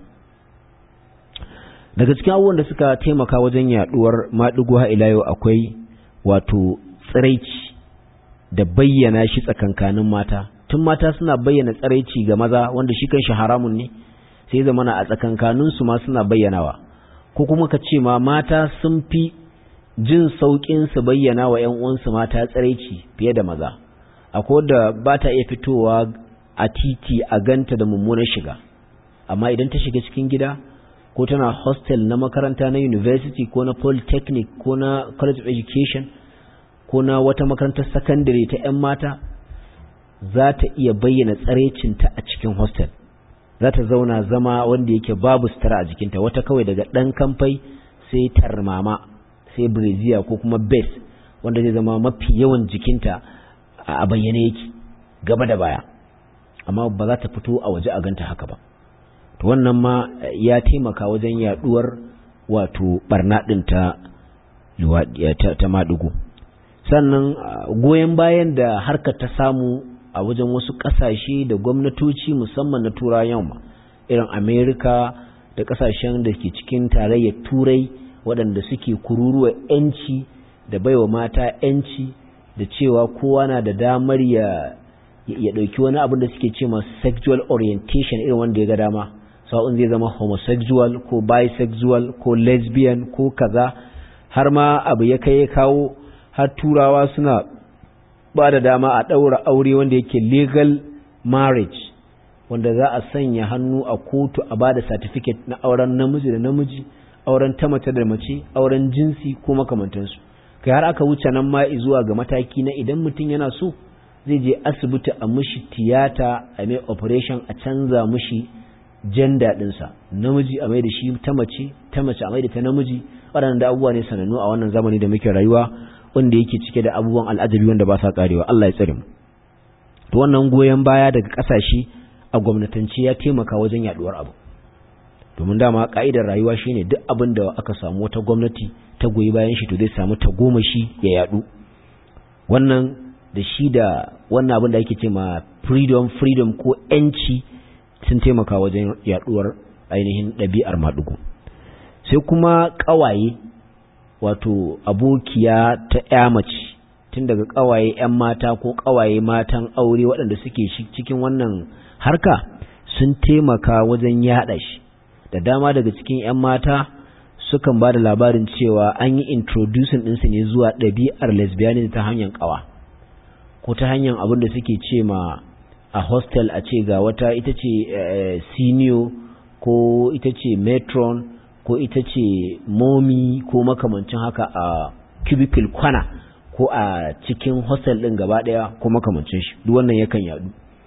daga cikin abubuwan da suka taimaka wajen yaɗuwar maɗigo ha ila yau akwai wato tsiraici da bayyana shi tsakankanin mata tun mata suna bayyana tsiraici ga maza wanda shi kan shi haramun ne sai zamana a tsakankaninsu ma suna bayyanawa ko kuma ka ce ma mata sun fi jin sauƙin su bayyana wa ‘yan uwansu mata tsiraici fiye da maza akwai da ba ta iya fitowa a titi a ganta da mummunar shiga amma idan ta shiga cikin gida ko tana hostel na makaranta na university ko na polytechnic ko na college of education ko na wata makarantar secondary ta 'yan mata za ta iya bayyana tsaraicinta a cikin hostel za ta zauna zama wanda yake babu sutura a jikinta wata kawai daga ɗan kamfai sai tarmama sai breziya ko kuma base wanda zai zama mafi yawan jikinta a bayyane yake gaba da baya amma ba za ta fito a waje a ganta haka ba to wannan ma ya taimaka wajen yaduwar wato barna din ta ta madugo sannan goyen bayan da harkar ta samu a wajen wasu kasashe da gwamnatoci musamman na turawan yamma irin amerika da kasashen da ke cikin tarayyar turai waɗanda suke kururuwa 'yanci da baiwa mata 'yanci da cewa kowa na da damar ya ya ɗauki wani abin da suke ce ma sexual orientation irin wanda ya ga dama sa'un zai zama homosexual ko bisexual ko lesbian ko kaza har ma abu ya kai ya kawo har turawa suna ba da dama a ɗaura aure wanda yake legal marriage wanda za a sanya hannu a kotu a ba da certificate na auren namiji da namiji auren ta mace da mace auren jinsi ko makamantansu kai har aka wuce nan ma zuwa ga mataki na idan mutum yana so zai je asibiti a mushi tiyata a mai operation a canza mushi janda ɗinsa namiji a mai da shi ta mace ta mace a mai da ta namiji waɗanda abubuwa ne sanannu a wannan zamani da muke rayuwa wanda yake cike da abubuwan al'ajabi wanda ba sa karewa Allah ya tsare mu to wannan goyon baya daga ƙasashe a gwamnatance ya taimaka wajen yaduwar abu domin dama ka'idar rayuwa shine duk abin da aka samu wata gwamnati ta goyi bayan shi to zai samu tagomashi ya yadu wannan da shi da wannan abin da ake ce ma freedom freedom ko yanci sun taimaka wajen yaduwar ainihin ɗabi'ar maɗugu sai kuma ƙawaye wato abokiya ta ya mace tun daga ƙawaye 'yan mata ko ƙawaye matan aure waɗanda suke cikin wannan harka sun taimaka wajen yaɗa shi da dama daga cikin 'yan mata sukan ba da labarin cewa an yi introducing ɗinsu ne zuwa ɗabi'ar lesbianism ta hanyar ƙawa ko ta hanyar abin da suke ce ma a hostel a ce ga wata ita ce senior ko ita ce matron ko ita ce momi ko makamancin haka a cubicle kwana ko a cikin hostel ɗin gaba ɗaya ko makamancin shi duk wannan yakan yadu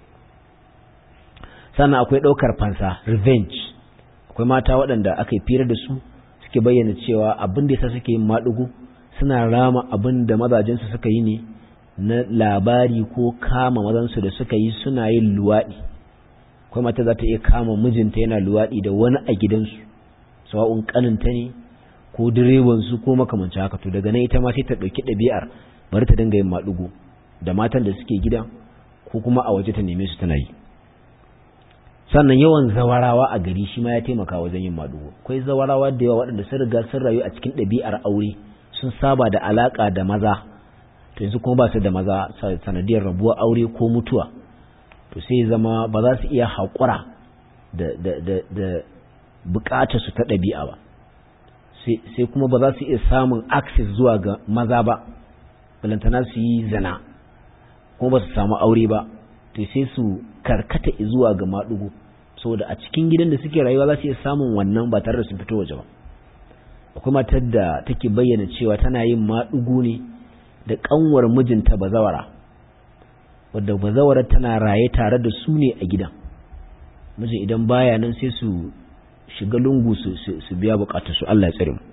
sannan akwai ɗaukar fansa revenge akwai mata waɗanda aka yi firar da su suke bayyana cewa abin da yasa suke yin maɗugu suna rama abin da mazajensu suka yi ne na labari ko kama mazansu da suka yi suna yin luwaɗi akwai mata za ta iya kama mijinta yana luwaɗi da wani a gidansu sawa'un kaninta ne ko direbansu ko makamancin haka to daga nan ita ma sai ta ɗauki ɗabi'ar bari ta dinga yin maɗugo da matan da suke gida ko kuma a waje ta neme su tana yi sannan yawan zawarawa a gari shi ma ya taimaka wajen yin maɗugo akwai zawarawa da yawa waɗanda sun riga sun rayu a cikin ɗabi'ar aure sun saba da alaƙa da maza to yanzu kuma ba su da maza sanadiyar rabuwar aure ko mutuwa to sai zama ba za su iya haƙura da da da da bukatar su ta ɗabi'a ba sai kuma ba za su iya samun access zuwa ga maza ba balantana su yi zana kuma ba su samu aure ba to sai su karkata zuwa ga maɗugo saboda a cikin gidan da suke rayuwa za su iya samun wannan ba tare da sun fito waje ba akwai matar da take bayyana cewa tana yin maɗugo ne da ƙanwar mijinta bazawara wadda bazawara tana raye tare da su ne a gidan mijin idan baya nan sai su shiga lungu su biya bukatarsu Allah ya tsare mu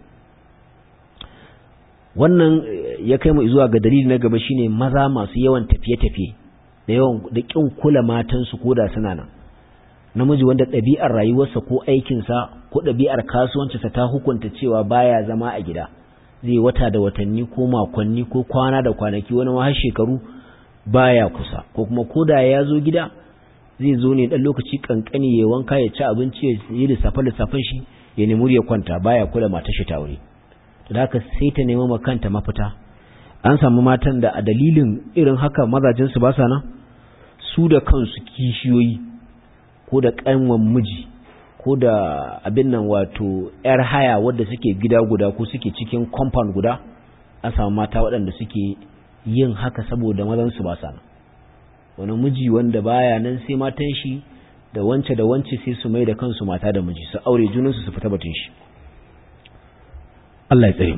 wannan ya kai mu zuwa ga dalili na gaba shine maza masu yawan tafiye-tafiye da yawan da kin kula matansu ko da suna nan namiji wanda ɗabi'ar rayuwarsa ko aikinsa ko ɗabi'ar kasuwancinsa ta hukunta cewa baya zama a gida zai wata da watanni ko makonni ko kwana da kwanaki wani ma har shekaru baya kusa ko kuma koda ya zo gida zai zo ne dan lokaci kankani ya wanka ya ci abinci ya yi lissafe lissafin shi ya nemi ya kwanta baya kula matar shi ta aure to da haka sai ta nemi ma kanta mafita an samu matan da a dalilin irin haka mazajin su ba sa nan su da kansu kishiyoyi ko da kanwan miji ko da abin nan wato yar haya wadda suke gida guda ko suke cikin compound guda an samu mata waɗanda suke yin haka saboda mazan su ba sa nan wani miji wanda baya nan sai matan shi da wance da wance sai su mai da kansu mata da miji su aure junansu su fita batun shi Allah ya tsare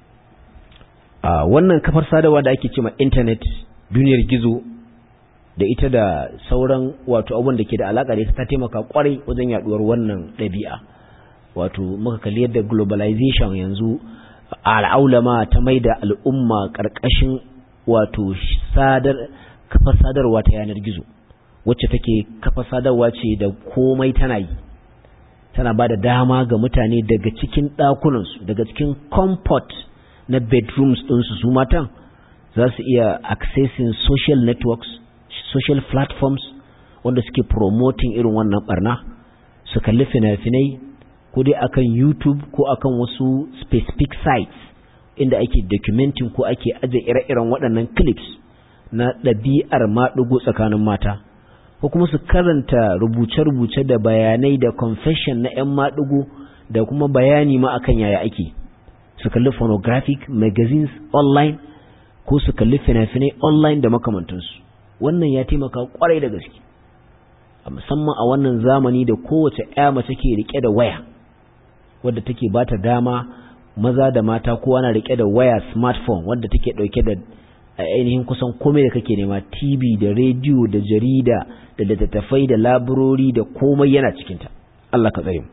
a wannan kafar sadarwa da ake cewa internet duniyar gizo da ita da sauran wato abubuwan da ke da alaka da ita ta taimaka kwarai wajen yaduwar wannan ɗabi'a wato muka kalli yadda globalization yanzu al'aulama ta mai da al'umma ƙarƙashin wato sadar kafar sadarwa ta yanar gizo wacce take kafa sadarwa ce da komai tana yi tana ba da dama ga mutane daga cikin ɗakunansu daga cikin comfort na bedrooms ɗinsu su matan za su iya accessing social networks social platforms wanda suke promoting irin wannan barna su kalli fina-finai ko dai akan youtube ko akan wasu specific sites inda ake documenting ko ake aje ire-iren waɗannan clips na ɗabi'ar maɗugo tsakanin mata ko kuma su karanta rubuce-rubuce da bayanai da confession na 'yan maɗugo da kuma bayani ma akan yaya ake su kalli phonographic magazines online ko su kalli fina-finai online da makamantansu wannan ya taimaka kwarai da gaske musamman a wannan zamani da kowace 'ya mace ke rike da waya wadda take bata dama maza da mata kowa na rike da waya smartphone wadda take dauke da ainihin kusan komai da kake nema TV da rediyo da jarida da littattafai da laburori da komai yana cikinta Allah ka tsare mu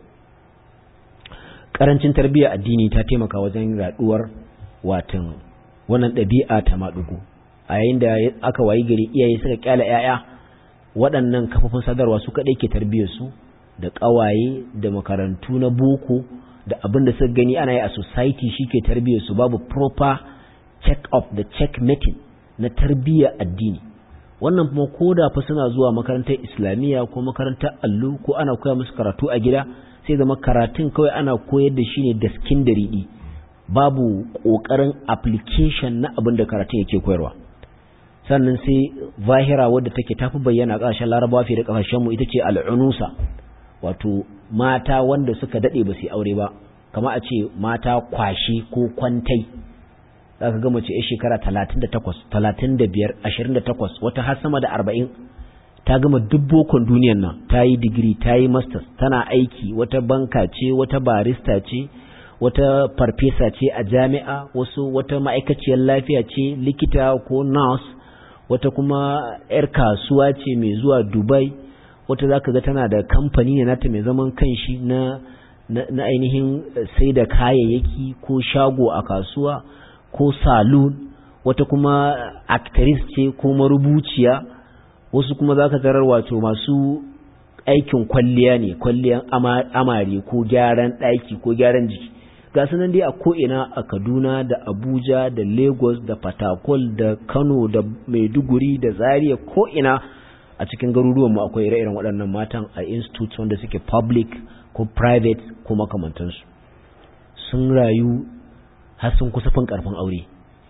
karancin tarbiyya addini ta taimaka wajen raduwar watan wannan ɗabi'a ta maɗugu a yayin da aka wayi gari iyaye suka kyala 'ya'ya waɗannan kafofin sadarwa su kaɗai ke tarbiyyar su da ƙawaye da makarantu na boko da abin da suka gani ana yi a society shi ke tarbiyyar su babu proper check up da check meeting na tarbiyya addini wannan kuma ko da fa suna zuwa makarantar islamiyya ko makarantar allo ko ana koya musu karatu a gida sai zama karatun kawai ana koyar da shi ne da skin da riɗi babu ƙoƙarin application na abin da karatun yake koyarwa sannan sai zahira wadda take tafi bayyana ƙasashen larabawa fiye da ƙasashenmu ita ce al'unusa wato mata wanda suka daɗe ba su aure ba kama a ce mata kwashe ko kwantai za ka gama ce shekara talatin da takwas talatin da biyar ashirin da takwas wata har sama da arba'in ta gama duk bokon duniyan nan ta yi digiri ta yi masters tana aiki wata banka ce wata barista ce wata farfesa ce a jami'a wasu wata ma'aikaciyar lafiya ce likita ko nurse wata kuma 'yar kasuwa ce mai zuwa dubai wata za ka ga tana da kamfani ne nata mai zaman kanshi na, na, na ainihin sai da kayayyaki ko shago a kasuwa ko saloon wata kuma actress ce ko marubuciya wasu kuma za ka tarar wato masu aikin kwalliya ne kwalliyan amare ko gyaran ɗaki ko gyaran jiki ga nan dai a ko'ina a kaduna da abuja da lagos da fatakol da kano da maiduguri da zaria ko'ina a cikin garuruwanmu akwai ire-iren waɗannan matan a institutes wanda suke public ko private ko makamantansu sun rayu har sun kusa fin karfin aure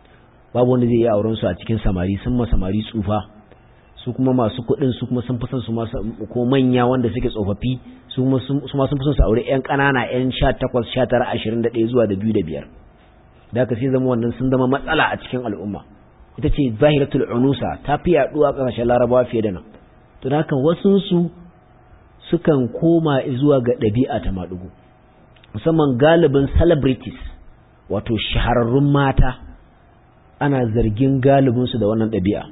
babu wanda zai yi auren su a cikin samari sun ma samari tsufa su kuma masu kuɗin su kuma sun fi son su ko manya wanda suke tsofaffi su ma sun fi son su aure yan ƙanana yan sha takwas sha tara ashirin da ɗaya zuwa da biyu da biyar da haka sai zama wannan sun zama matsala a cikin al'umma ita ce zahiratul unusa ta fi yaɗuwa a ƙasashen larabawa fiye da nan to da haka wasunsu sukan koma zuwa ga ɗabi'a ta maɗugo musamman galibin celebrities wato shahararrun mata ana zargin galibinsu da wannan ɗabi'a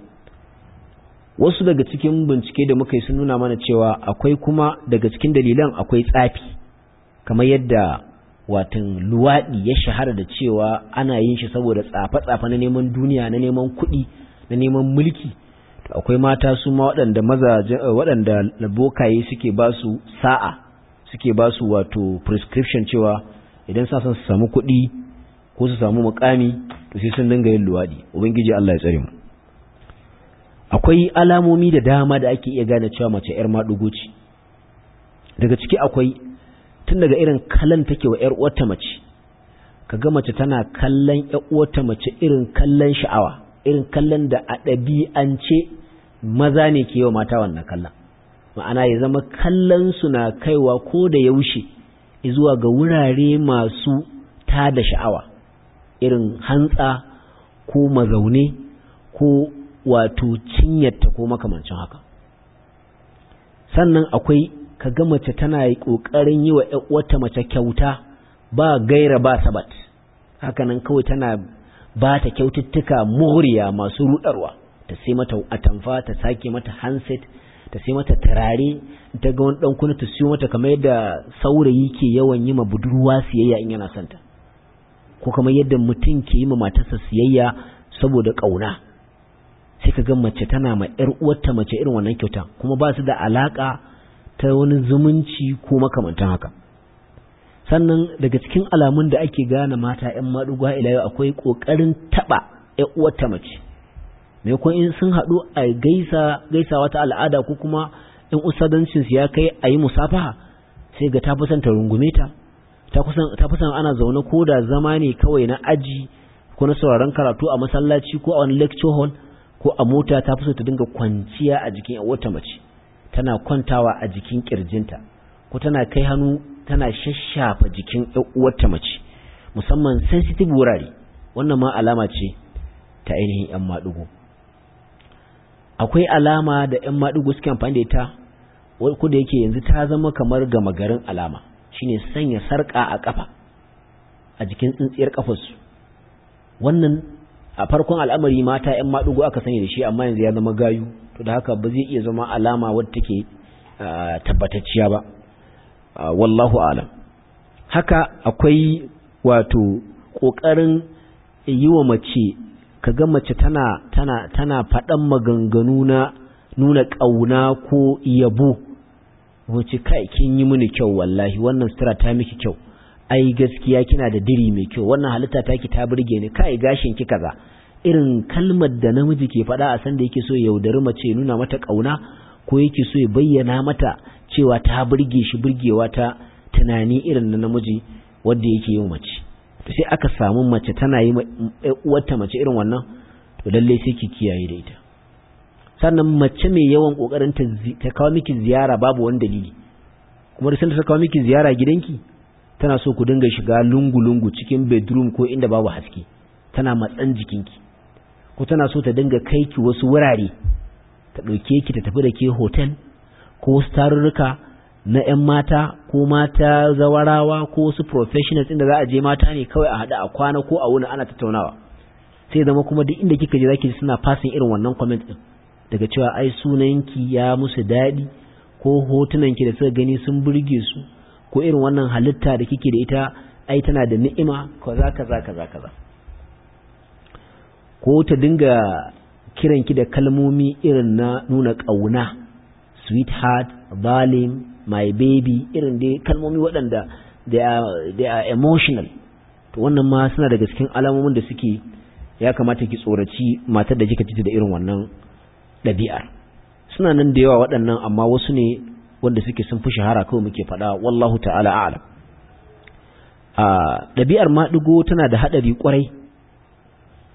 wasu daga cikin bincike da muka yi sun nuna mana cewa akwai kuma daga cikin dalilan akwai tsafi kamar yadda watan luwaɗi ya shahara da cewa ana yin shi saboda tsafe-tsafe na neman duniya na neman kuɗi na neman mulki to akwai mata su ma waɗanda mazaje waɗanda bokaye suke ba su sa'a suke ba su wato prescription cewa idan sa son su samu kuɗi ko su samu mukami to sai sun dinga yin luwaɗi ubangiji Allah ya tsare mu akwai alamomi da dama da ake iya gane cewa mace yar maɗugo ce daga ciki akwai tun daga irin kallon take wa yar uwarta mace kaga mace tana kallon yar uwarta mace irin kallon sha'awa irin kallon da a ɗabi'ance maza ne ke wa mata wannan kallon ma'ana ya zama kallon su na kaiwa ko da yaushe zuwa ga wurare masu tada sha'awa irin hantsa ko mazaune ko wato cinyarta ko makamancin haka sannan akwai kaga mace tana yi ƙoƙarin yi wa wata mace kyauta ba gaira ba sabat hakanan kawai tana ba ta kyaututtuka moriya masu rudarwa ta sai mata atamfa ta sake mata handset ta sai mata turare ta ga wani dan kuna ta siyo mata kamar yadda saurayi ke yawan yi ma budurwa siyayya in yana santa ko kamar yadda mutum ke yi ma matarsa siyayya saboda kauna sai ka ga mace tana ma ƴar uwarta mace irin wannan kyauta kuma ba su da alaka ta wani zumunci ko makamantan haka sannan daga cikin alamun da ake gane mata ƴan maɗuga ila yau akwai ƙoƙarin taɓa ƴar uwarta mace maimakon in sun haɗu a gaisa gaisawa ta al'ada ko kuma in usadancin su ya kai a yi musafaha sai ga ta fi son ta rungume ta ta fi son ana zaune ko da zama ne kawai na aji ko na sauraron karatu a masallaci ko a wani lecture hall ko a mota ta fi so ta dinga kwanciya a jikin wata mace tana kwantawa a jikin kirjinta ko tana kai hannu tana shashafa jikin uwarta mace musamman sensitive wurare wannan ma alama ce ta ainihin yan maɗugo akwai alama da yan maɗugo suke amfani da ita ko da yake yanzu ta zama kamar gama garin alama shine sanya sarƙa a ƙafa a jikin tsintsiyar ƙafarsu wannan a farkon al'amari mata ‘yan maɗugo aka sani da shi amma yanzu ya zama gayu to da haka ba zai iya zama alama wadda take tabbatacciya ba wallahu alam haka akwai wato ƙoƙarin yi wa mace kaga mace tana tana tana faɗan maganganu na nuna ƙauna ko yabo wace kai kin yi mini kyau wallahi wannan sutura ta miki kyau ai gaskiya kina da diri mai kyau wannan halitta taki ta burge ni kai gashin ki kaza irin kalmar da namiji ke faɗa a san da yake so ya yaudari mace nuna mata kauna ko yake so ya bayyana mata cewa ta burge shi burgewa ta tunani irin na namiji wanda yake yi mace to sai aka samu mace tana yi uwarta mace irin wannan to lalle sai ki kiyaye da ita sannan mace mai yawan kokarin ta kawo miki ziyara babu wani dalili kuma da sanda ta kawo miki ziyara gidanki tana so ku dinga shiga lungu-lungu cikin bedroom ko inda babu haske tana matsan jikinki ko tana so ta dinga kai ki wasu wurare ta ɗauke ki ta tafi da ke hotel ko wasu tarurruka na 'yan mata ko mata zawarawa ko wasu professionals inda za a je mata ne kawai a haɗu a kwana ko a wuni ana tattaunawa sai zama kuma duk inda kika je zaki suna fasin irin wannan comment din daga cewa ai sunanki ya musu daɗi ko hotunanki da suka gani sun burge su ko irin wannan halitta da kike da ita ai tana da ni'ima kaza kaza kaza kaza ko ta dinga kiranki da kalmomi irin na nuna ƙauna sweetheart darling my baby irin dai kalmomi waɗanda they are, they are emotional to wannan ma suna daga cikin alamomin da suke ya kamata ki tsoraci matar da kika ci da irin wannan ɗabi'ar suna nan da yawa waɗannan amma wasu ne wanda suke sun fi shahara kawai muke faɗa wallahu ta'ala a'lam a ɗabi'ar maɗigo tana da haɗari ƙwarai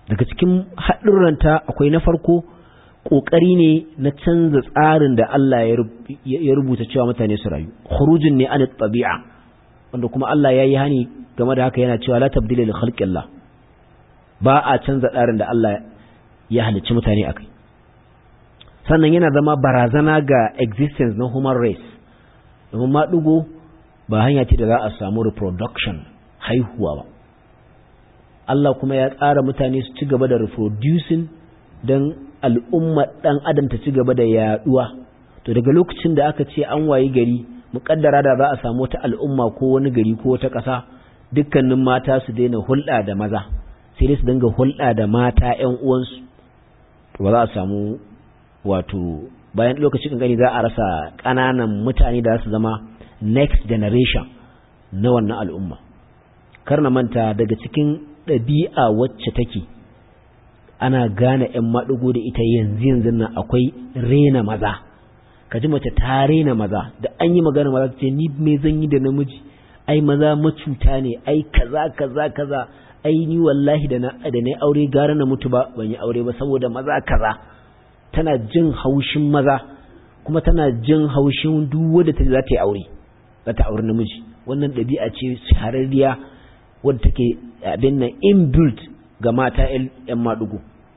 daga cikin haɗurranta akwai na farko ƙoƙari ne na canza tsarin da Allah ya rubuta cewa mutane su rayu khurujin ne an tabi'a wanda kuma Allah ya yi hani game da haka yana cewa la tabdila li khalqillah ba a canza tsarin da Allah ya halicci mutane akai sannan yana zama barazana ga existence na human race domin maɗugo ba hanya ce da za a samu reproduction haihuwa ba Allah kuma ya tsara mutane su ci gaba da reproducing don al'umma ɗan adam ta ci gaba da yaɗuwa to daga lokacin da aka ce an wayi gari muƙaddara da za a samu wata al'umma ko wani gari ko wata ƙasa dukkanin mata su daina hulɗa da maza sai dai su dinga hulɗa da mata ‘yan uwansu to ba za a samu wato bayan lokacin gani za a rasa ƙananan mutane da su zama next generation na wannan al'umma kar na manta daga cikin ɗabi'a wacce take ana gane ‘yan maɗigo da ita yanzu yanzu nan akwai rena maza ka ji mace ta rena maza da an yi magana maza ce ni me zan yi da namiji ai maza macuta ne ai kaza kaza kaza ai ni wallahi da na da na aure gara na mutu ba ban yi aure ba saboda maza kaza tana jin haushin maza kuma tana jin haushin duk wanda ta za ta yi aure za ta aure namiji wannan ɗabi'a ce shahararriya wadda take abin nan inbuilt ga mata 'yan maɗugo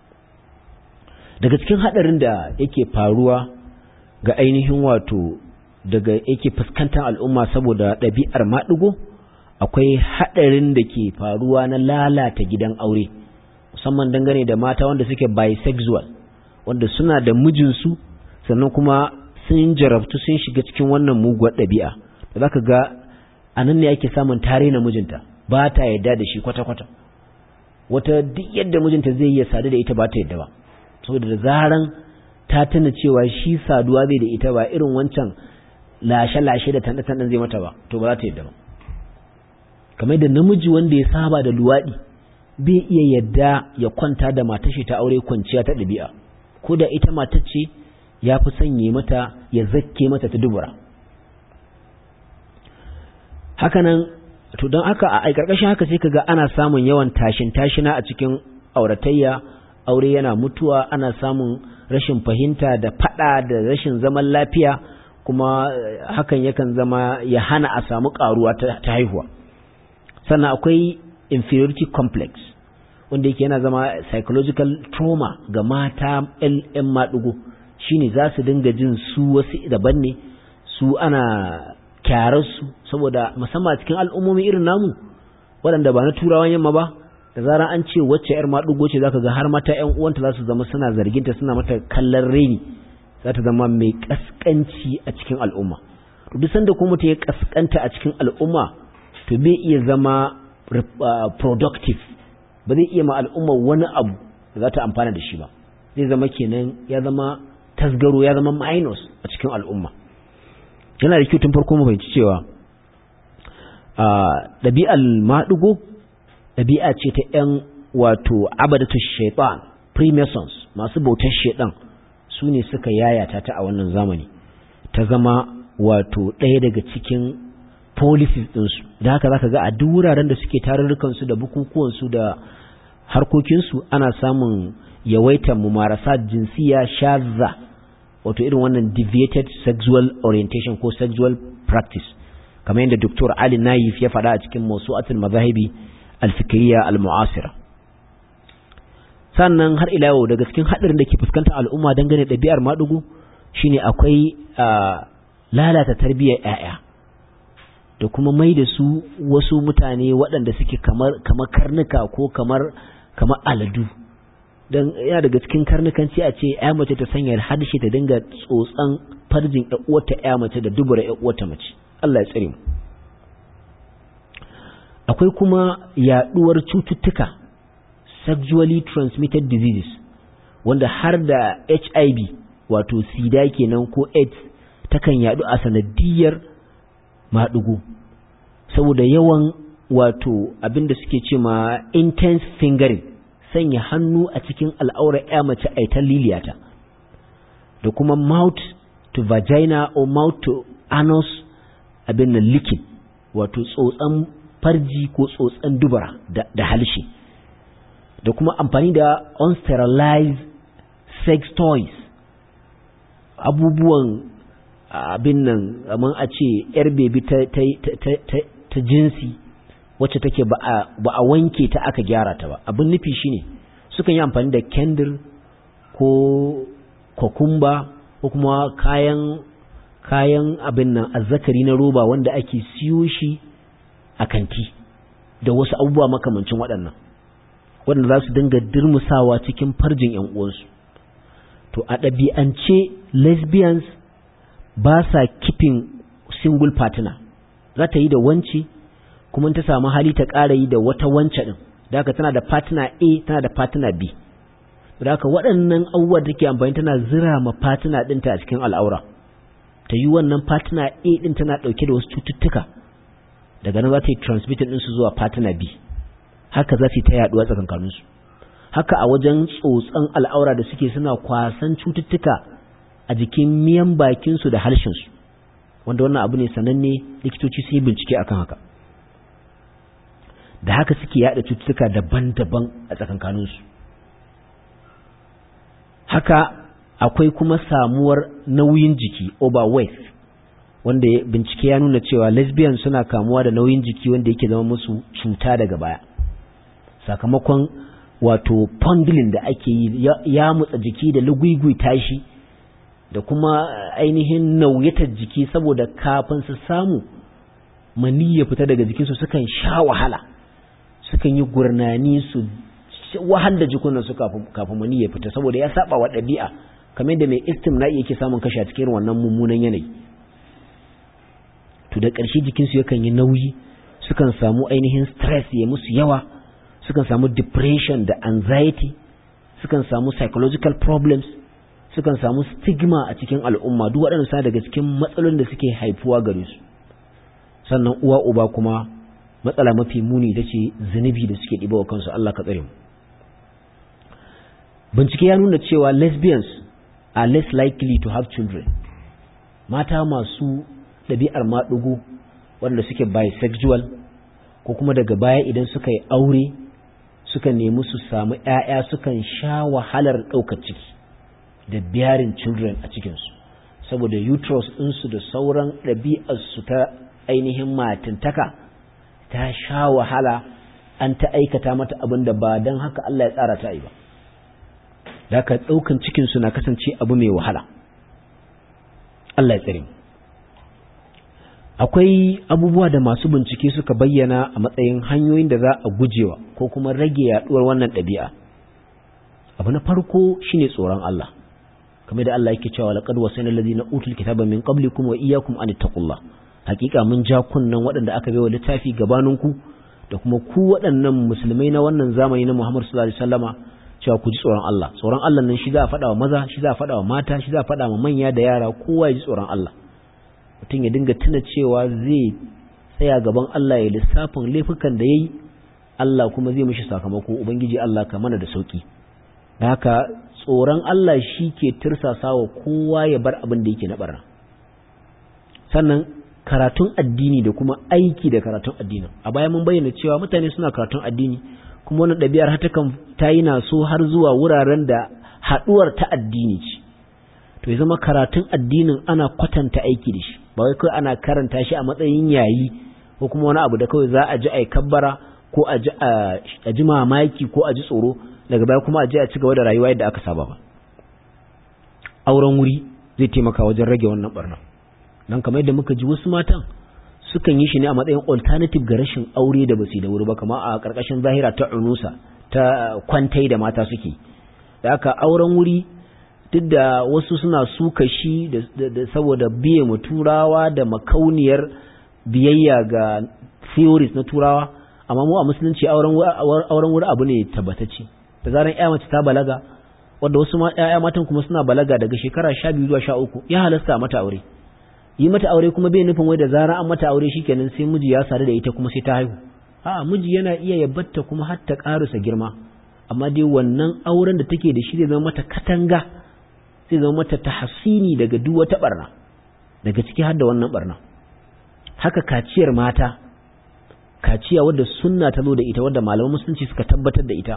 daga cikin haɗarin da yake faruwa ga ainihin wato daga yake fuskantar al'umma saboda ɗabi'ar maɗugo akwai haɗarin da ke faruwa na lalata gidan aure musamman dangane da mata wanda suke bisexual wanda suna da mijinsu sannan kuma sun jarabtu sun shiga cikin wannan muguwar ɗabi'a da za ka ga a nan ne ake samun tare na mijinta ba ta yadda da shi kwata-kwata wata duk yadda mijinta zai iya sadu da ita ba ta yadda ba saboda da zaran ta tuna cewa shi saduwa zai da ita ba irin wancan lashe-lashe da tanɗe-tanɗen zai mata ba to ba za ta yadda ba kamar da namiji wanda ya saba da luwaɗi bai iya yadda ya kwanta da matar shi ta aure kwanciya ta ɗabi'a ko da ita matar ce ya fi sanye mata ya zakke mata ta dubura hakanan to don haka a ƙarƙashin haka sai kaga ana samun yawan tashin tashina a cikin auratayya aure yana mutuwa ana samun rashin fahimta da fada da rashin zaman lafiya kuma hakan yakan zama ya hana a samu karuwa ta haihuwa sannan akwai inferiority complex wanda yake yana zama psychological trauma ga mata 'yan maɗugo shine za su dinga jin su wasu daban ne su ana kyararsu saboda musamman cikin al'ummomi irin namu waɗanda ba na turawan yamma ba da zarar an ce wacce yar maɗugo ce zaka ga har mata ƴan uwanta za su zama suna zarginta suna mata kallon reni za ta zama mai kaskanci a cikin al'umma to duk sanda kuma ta ya kaskanta a cikin al'umma to bai iya zama productive ba zai iya ma al'umma wani abu da za ta amfana da shi ba zai zama kenan ya zama tasgaro ya zama minus a cikin al'umma yana da kyau tun farko mu fahimci cewa ɗabi'ar maɗugo ɗabi'a ce ta ‘yan wato abadatu shaitan freemasons masu bautar shaitan su ne suka yayata ta a wannan zamani ta zama wato ɗaya daga cikin policies ɗinsu da haka za ka ga a duk wuraren da suke tarurrukansu da bukukuwansu da harkokinsu ana samun yawaitar mumarasa jinsiya shazza wato irin wannan deviated sexual orientation ko sexual practice kamar yadda Dr. Ali Naif ya faɗa a cikin mawsu'atul mazahibi al-fikriya al-mu'asira sannan har ila yau daga cikin hadarin da ke fuskantar al'umma dangane da ɗabi'ar madugu shine akwai lalata tarbiyyar ƴaƴa da kuma mai da su wasu mutane waɗanda suke kamar kamar karnuka ko kamar kamar aladu dan yana daga cikin karnukanci a ce ƴa mace ta sanya harshe ta dinga tsotsan farjin ƴa uwarta ƴa mace da dubura ƴa uwarta mace Allah ya tsare mu akwai kuma yaduwar cututtuka sexually transmitted diseases wanda har da HIV wato sida kenan ko AIDS takan yadu a sanadiyar madugu saboda yawan wato abinda suke ce ma intense fingering sanya hannu a cikin al'aurar ya mace a ta liliyata da kuma mouth to vagina or mouth to anus abin nan likin wato tsotsan farji ko tsotsan dubara da halshe da kuma amfani da unsterilized sex toys abubuwan abin nan kamar a ce yar bebi ta jinsi wacce take ba a wanke ta aka gyara ta ba abin nufi shine sukan yi amfani da kendir ko kokumba ko kuma kayan kayan abin nan azzakari na roba wanda ake siyo shi a kanti da wasu abubuwa makamancin waɗannan waɗanda za su dinga dirmusawa cikin farjin ‘yan uwansu to a ɗabi'ance lesbians ba sa kifin single partner za ta yi da wanci kuma ta samu hali ta ƙara yi da wata wance ɗin da haka tana da partner A tana da partner B da haka waɗannan abubuwa da take amfani tana zira ma partner ɗinta a cikin al'aura ta yi wannan partner A ɗin tana ɗauke da wasu cututtuka daga nan za ta yi transmitting ɗinsu zuwa partner B haka za su yi ta yaɗuwa tsakankaninsu haka a wajen tsotson al'aura da suke suna kwasan cututtuka a jikin miyan bakinsu da harshensu wanda wannan abu ne sananne likitoci sun yi bincike akan haka da haka suke yada cututtuka daban-daban a tsakankaninsu haka akwai kuma samuwar nauyin jiki overweight wanda bincike ya nuna cewa lesbian suna kamuwa da nauyin jiki wanda yake zama musu cuta daga baya sakamakon wato fondling da ake yi ya mutsa jiki da lugugui tashi da kuma ainihin nauyatar jiki saboda kafin su samu mani ya fita daga jikinsu sukan sha wahala sukan yi gurnani su wahal da jikunan su kafin mani ya fita saboda ya saba wa ɗabi'a kamar da mai istimna yake samun kashi a cikin wannan mummunan yanayi to da ƙarshe jikinsu yakan yi nauyi sukan samu ainihin stress ya musu yawa sukan samu depression da anxiety sukan samu psychological problems sukan samu stigma a cikin al'umma duk waɗanda sa daga cikin matsalolin da suke haifuwa gare su sannan uwa uba kuma matsala mafi muni ita ce zunubi da suke ɗiba wa kansu Allah ka tsare mu bincike ya nuna cewa lesbians are less likely to have children mata masu ɗabi'ar maɗugo wanda suke bisexual ko kuma daga baya idan suka yi aure suka nemi su samu ‘ya'ya sukan sha wahalar ɗaukar ciki da bearing children a cikinsu saboda uterus ɗinsu da sauran ɗabi'arsu ta ainihin matintaka ta sha wahala an ta aikata mata abin da ba don haka Allah ya tsara ta yi ba da ka ɗaukan cikinsu na kasance abu mai wahala Allah ya tsare akwai abubuwa da masu bincike suka bayyana a matsayin hanyoyin da za a gujewa ko kuma rage yaduwar wannan ɗabi'a abu na farko shine tsoron Allah kamar da Allah yake cewa laqad wasayna alladhina utul kitaba min qablikum wa iyyakum an taqullah hakika mun ja kunnan waɗanda aka baiwa littafi gabaninku da kuma ku waɗannan musulmai na wannan zamani na Muhammad sallallahu alaihi wasallama cewa ku ji tsoron Allah tsoron Allah nan shi za a faɗa wa maza shi za a faɗa wa mata shi za a faɗa wa manya da yara kowa ya ji tsoron Allah mutum ya dinga tuna cewa zai tsaya gaban Allah ya lissafin laifukan da yayi Allah kuma zai mishi sakamako ubangiji Allah ka mana da sauki da haka tsoron Allah shi ke tirsasa wa kowa ya bar abin da yake na barna sannan karatun addini da kuma aiki da karatun addinin a baya mun bayyana cewa mutane suna karatun addini kuma wani ɗabi'ar har takan ta yi so har zuwa wuraren da haɗuwar ta addini ce to ya zama karatun addinin ana kwatanta aiki da shi ba wai kawai ana karanta shi a matsayin yayi ko kuma wani abu da kawai za a ji a kabbara ko a ji mamaki ko a ji tsoro daga baya kuma a je a ci gaba da rayuwa yadda aka saba ba auren wuri zai taimaka wajen rage wannan barna dan kamar yadda muka ji wasu matan sukan yi shi ne a matsayin alternative ga rashin aure da basu da wuri ba kamar a karkashin zahira ta unusa ta kwantai da mata suke da aka auren wuri duk da wasu suna suka shi da saboda biye mu turawa da makauniyar biyayya ga theories na turawa amma mu a musulunci auren wuri abu ne tabbatacce da zaran ya mace ta balaga wanda wasu ya matan kuma suna balaga daga shekara sha biyu zuwa sha uku ya halasta mata aure yi mata aure kuma bai nufin wai da zaran an mata aure shikenan sai miji ya sadu da ita kuma sai ta haihu a miji yana iya yabatta kuma har ta karusa girma amma dai wannan auren da take da shi zai zama mata katanga zai zama mata tahsini daga duk wata barna daga ciki har da wannan barna haka kaciyar mata kaciya wadda sunna ta zo da ita wadda malaman musulunci suka tabbatar da ita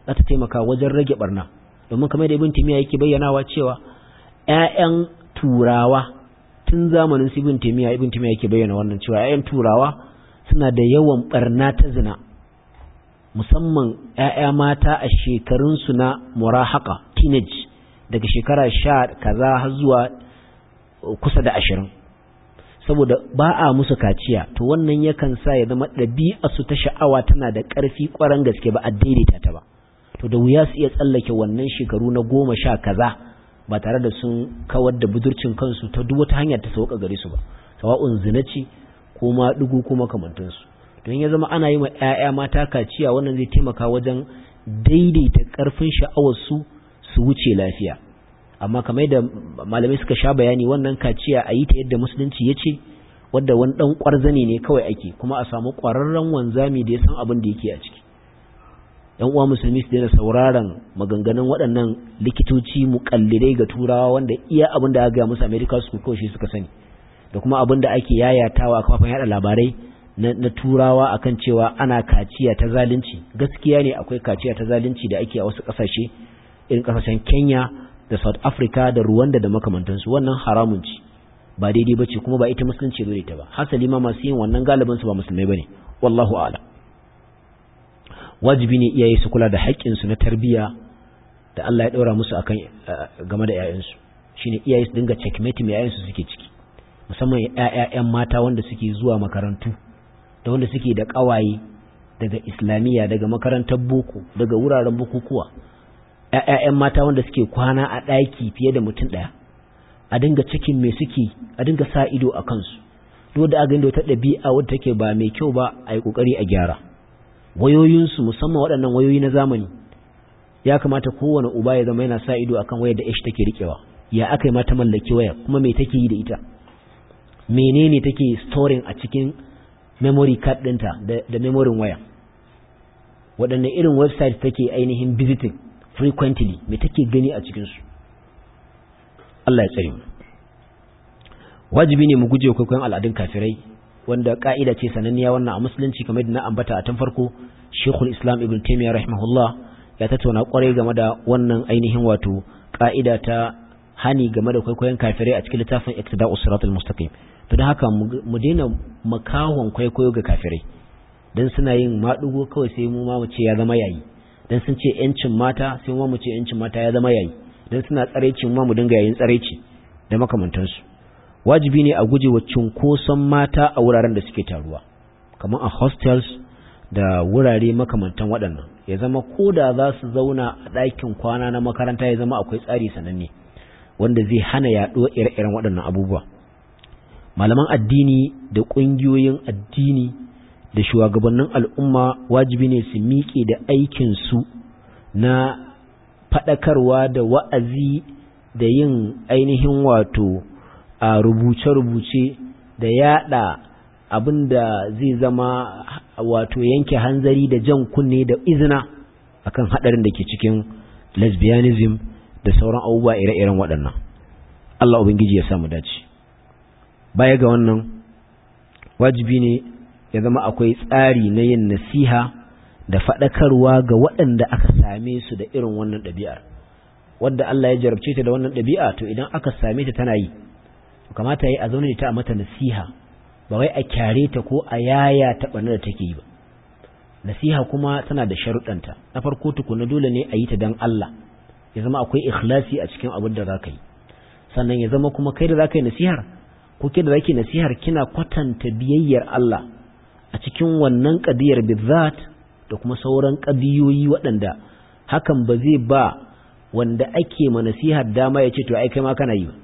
za ta taimaka wajen rage barna domin kamar da ibn timiya yake bayyanawa cewa ƴaƴan turawa tun zamanin su ibn timiya ibn timiya yake bayyana wannan cewa ƴaƴan turawa suna da yawan barna ta zina musamman ƴaƴa mata a shekarun su na murahaka teenage daga shekara sha kaza har zuwa kusa da ashirin saboda ba a musu kaciya to wannan yakan sa ya zama ɗabi'a su ta sha'awa tana da ƙarfi ƙwaran gaske ba a daidaita ta ba to da wuya su iya tsallake wannan shekaru na goma sha kaza ba tare da sun kawar da budurcin kansu ta duk wata hanyar ta sauka gare su ba sawa'un zina ce ko ma dugu ko makamantansu don ya zama ana yi ma 'ya'ya mata kaciya wannan zai taimaka wajen daidaita ƙarfin sha'awar su su wuce lafiya amma kamar da malamai suka sha bayani wannan kaciya a yi ta yadda musulunci ya ce wadda wani ɗan ƙwarzane ne kawai ake kuma a samu ƙwararren wanzami da ya san abin da yake a ciki yan uwa musulmi su daina sauraron maganganun waɗannan likitoci muƙallidai ga turawa wanda iya abin da aka gaya musu america su kawai shi suka sani da kuma abin da ake yayatawa a kafafen yada labarai na turawa akan cewa ana kaciya ta zalunci gaskiya ne akwai kaciya ta zalunci da ake a wasu ƙasashe irin ƙasashen kenya da south africa da rwanda da makamantansu wannan haramun ci ba daidai ba ce kuma ba ita musulunci zo ta ba hasali ma masu yin wannan galibin su ba musulmai bane wallahu a'lam wajibi ne iyaye su kula da haƙƙinsu na tarbiyya da Allah ya ɗora musu akan game da ƴaƴansu shine iyaye su dinga checkmate mai ƴaƴansu suke ciki musamman ƴaƴan mata wanda suke zuwa makarantu da wanda suke da ƙawaye daga islamiyya daga makarantar boko daga wuraren bukukuwa ƴaƴan mata wanda suke kwana a ɗaki fiye da mutum ɗaya a dinga cikin me suke a dinga sa ido a kansu duk da aga inda wata ɗabi'a wadda take ba mai kyau ba a yi ƙoƙari a gyara wayoyinsu musamman waɗannan wayoyi na zamani ya kamata kowane uba ya zama yana sa ido akan wayar da ish take rikewa ya aka yi mata mallaki waya kuma me take yi da ita menene take storing a cikin memory card ɗinta da, da memorin waya waɗanne irin website take ainihin visiting frequently me take gani a cikinsu Allah ya tsare mu wajibi ne mu guje kwaikwayon al'adun kafirai wanda ka'ida ce sananniya wannan a musulunci kamar yadda na ambata a tun farko Sheikhul Islam Ibn Taymiyyah rahimahullah ya tattauna kwarai game da wannan ainihin wato ka'ida ta hani game da kwaikwayon kafirai a cikin littafin Iqtida'us Siratal Mustaqim to don haka mu daina makahon kwaikwayo ga kafirai dan suna yin madugo kawai sai mu ma mu ce ya zama yayi dan sun ce yancin mata sai mu mu ce yancin mata ya zama yayi dan suna tsareci mu ma mu dinga yayin tsareci da makamantansu wajibi ne a guje wa cunkoson mata a wuraren da suke taruwa kamar a hostels da wurare makamantan waɗannan ya zama ko da za su zauna a ɗakin kwana na makaranta ya zama akwai tsari sananne wanda zai hana yaɗuwar ire-iren waɗannan abubuwa malaman addini da ƙungiyoyin addini da shugabannin al'umma wajibi ne su miƙe da aikinsu na faɗakarwa da wa'azi da yin ainihin wato a rubuce-rubuce da yada abin da zai zama wato yanke hanzari da jan kunne da izina akan hadarin da ke cikin lesbianism da sauran abubuwa ire-iren waɗannan Allah ubangiji ya samu dace baya ga wannan wajibi ne ya zama akwai tsari na yin nasiha da faɗakarwa ga waɗanda aka same su da irin wannan ɗabi'ar wadda Allah ya jarabce ta da wannan ɗabi'a to idan aka same ta tana yi kamata yi a zaune ta a mata nasiha ba wai a kyare ta ko a yaya ta ɓarnar da take yi ba nasiha kuma tana da sharuɗanta na farko tukuna dole ne a yi ta don Allah ya zama akwai ikhlasi a cikin abin da za ka yi sannan ya zama kuma kai da za ka yi nasihar ko ke da za ki nasihar kina kwatanta biyayyar Allah a cikin wannan ƙadiyar bizzat da kuma sauran ƙadiyoyi waɗanda hakan ba zai ba wanda ake ma nasihar dama ya ce to ai kai ma kana yi ba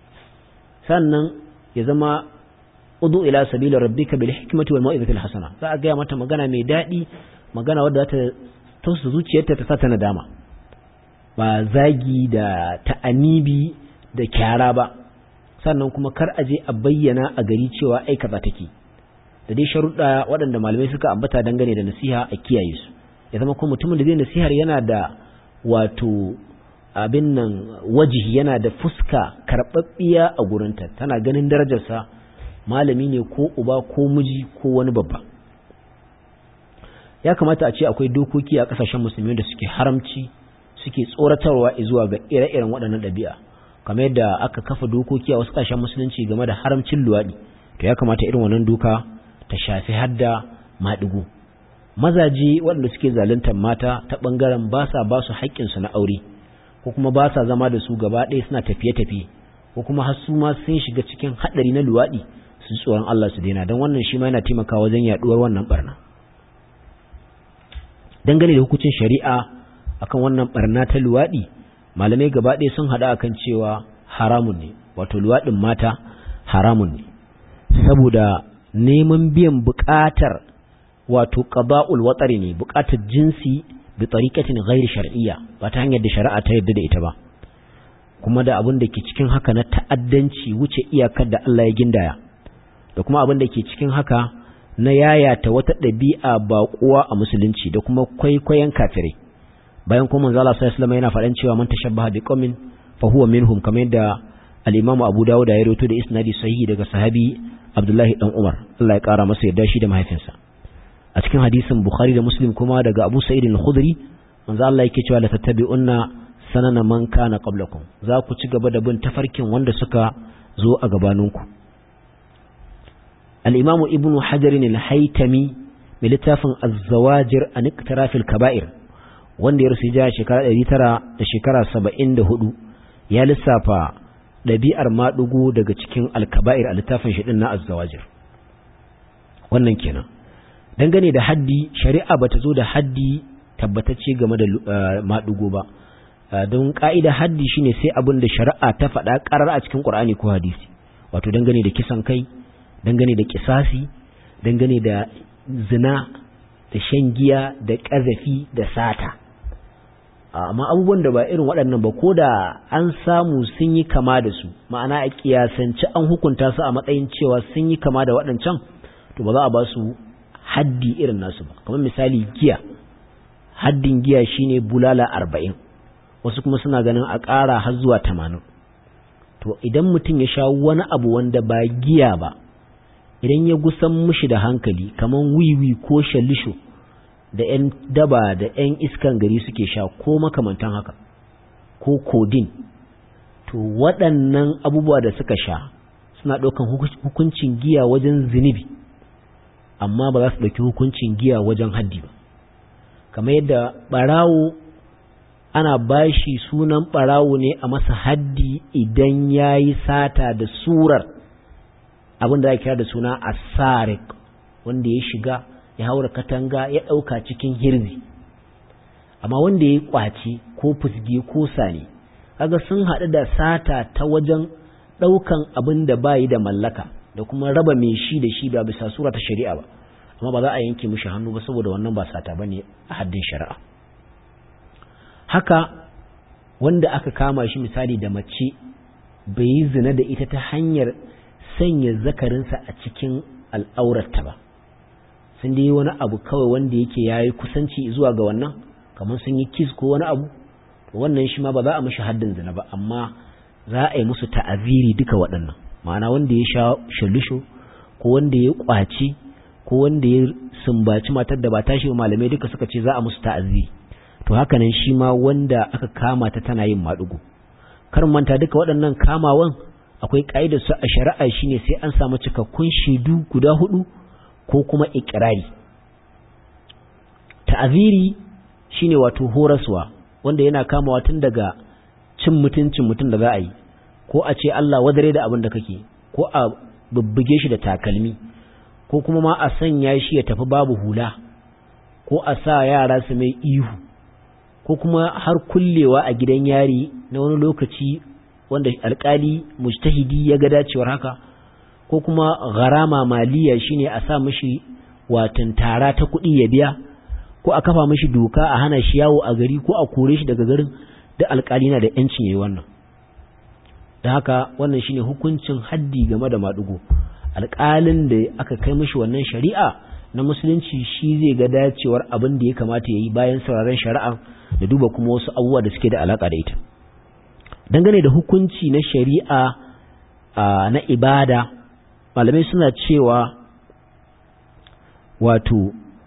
sannan ya zama udu ila sabila rabbika bil hikmati wal mau'izati al hasana za a ga mata magana mai dadi magana wadda ta tausa zuciyarta ta sata nadama ba zagi da ta'anibi da kyara ba sannan kuma kar a je a bayyana a gari cewa ai kaza take da dai sharuɗa waɗanda malamai suka ambata dangane da nasiha a kiyaye su ya zama kuma mutumin da zai nasihar yana da wato abin nan wajihi yana da fuska karɓaɓɓiya a gurinta tana ganin darajarsa malami ne ko uba ko miji ko wani babba ya kamata a ce akwai dokoki a kasashen musulmi da suke haramci suke tsoratarwa zuwa ga ire-iren waɗannan ɗabi'a kamar yadda aka kafa dokoki a wasu kasashen musulunci game da haramcin luwaɗi to ya kamata irin wannan doka ta shafi hadda maɗigo mazaje waɗanda suke zaluntar mata ta ɓangaren ba sa ba su haƙƙinsu na aure ko kuma ba sa zama da su gaba ɗaya suna tafiye-tafiye ko kuma har su ma sun shiga cikin haɗari na luwaɗi su tsoron Allah su daina don wannan shi ma yana taimakawa wajen yaɗuwar wannan barna dangane da hukuncin shari'a akan wannan barna ta luwaɗi malamai gaba ɗaya sun haɗa akan cewa haramun ne wato luwaɗin mata haramun ne saboda neman biyan buƙatar wato qada'ul watsari ne buƙatar jinsi bi tariqatin ghairi shar'iyya ba ta hanyar da shari'a ta yarda da ita ba kuma da abin da ke cikin haka na ta'addanci wuce iyakar da Allah ya gindaya da kuma abin da ke cikin haka na yayata wata ɗabi'a baƙuwa a musulunci da kuma kwaikwayon kafirai bayan kuma manzo Allah sallallahu alaihi yana faɗan cewa man tashabbaha bi qaumin fa huwa minhum kamar yadda al-Imam Abu Dawud ya rawaito da isnadi sahihi daga sahabi Abdullahi dan Umar Allah ya kara masa yarda shi da mahaifinsa a cikin hadisin Bukhari da Muslim kuma daga Abu Sa'id al-Khudri manzo Allah yake cewa la tattabi'unna sanana man kana qablakum za ku ci gaba da bin tafarkin wanda suka zo a gabaninku al-Imam Ibn Hajar al-Haytami mai littafin Az-Zawajir an iktiraf al-kaba'ir wanda ya rusu ja shekara 900 da shekara 74 ya lissafa ɗabi'ar maɗugo daga cikin al-kaba'ir a littafin shi din na Az-Zawajir wannan kenan dangane da haddi shari'a bata zo da haddi tabbatacce game da maɗugo ba don ƙa'ida haddi shine sai abin da shari'a ta faɗa ƙarar a cikin ƙur'ani ko hadisi wato dangane da kisan kai dangane da kisasi dangane da zina da shan giya da ƙazafi da sata amma abubuwan da ba irin waɗannan ba ko da an samu sun yi kama da su ma'ana a kiyasance an hukunta su a matsayin cewa sun yi kama da waɗancan to ba za a ba su haddi irin nasu ba kamar misali giya haddin giya shine bulala arba'in wasu kuma suna ganin a ƙara har zuwa tamanin to idan mutum ya sha wani abu wanda ba giya ba idan ya gusan mushi da hankali kamar wiwi ko shalisho da 'yan daba da 'yan iskan gari suke sha ko makamantan haka ko kodin to waɗannan abubuwa da suka sha suna ɗaukan hukuncin giya wajen zunubi amma ba za su ɗauki hukuncin giya wajen haddi ba kamar yadda ɓarawo ana bashi sunan ɓarawo ne a masa haddi idan ya yi sata da surar abin da ake kira da suna asarik wanda ya shiga ya haura katanga ya ɗauka cikin hirzi amma wanda ya yi ƙwace ko fusge ko sane kaga sun haɗu da sata ta wajen ɗaukan abin da bayi da mallaka da kuma raba mai shi da shi ba bisa sura ta shari'a ba amma ba za a yanke mishi hannu ba saboda wannan ba sata bane a haddin shari'a haka wanda aka kama shi misali da mace bai yi zina da ita ta hanyar sanya zakarinsa a cikin al'aurarta ba sun dai wani abu kawai wanda yake yayi kusanci zuwa ga wannan kamar sun yi kiss ko wani abu wannan shi ma ba za a mishi haddin zina ba amma za a yi musu ta'aziri duka waɗannan ma'ana wanda ya sha shalusho ko wanda ya kwaci ko wanda ya sumbaci matar da ba tashi ba malamai duka suka ce za a musu ta'aziri to haka nan shi ma wanda aka kama ta tana yin maɗugo kar manta duka waɗannan kamawan akwai ƙa'idar su a shari'a shine sai an samu cikakkun shaidu guda hudu ko kuma ikirari ta'aziri shine wato horaswa wanda yana kamawa tun daga cin mutuncin mutum da za a yi ko a ce Allah wadare da abin da kake ko a bubbuge shi da takalmi ko kuma ma a sanya shi ya tafi babu hula ko a sa yara su mai ihu ko kuma har kullewa a gidan yari na wani lokaci wanda alkali mujtahidi ya ga dacewar haka ko kuma gharama maliya shine a sa mishi watan tara ta kuɗi ya biya ko a kafa mishi doka a hana shi yawo a gari ko a kore shi daga garin da alkali na da yancin yayi wannan da haka wannan shine hukuncin haddi game da madugo alkalin da aka kai mishi wannan shari'a na musulunci shi zai ga dacewar abin da ya kamata yayi bayan sauraron shari'a da duba kuma wasu abubuwa da suke da alaka da ita dangane da hukunci na shari'a na ibada malamai suna cewa wato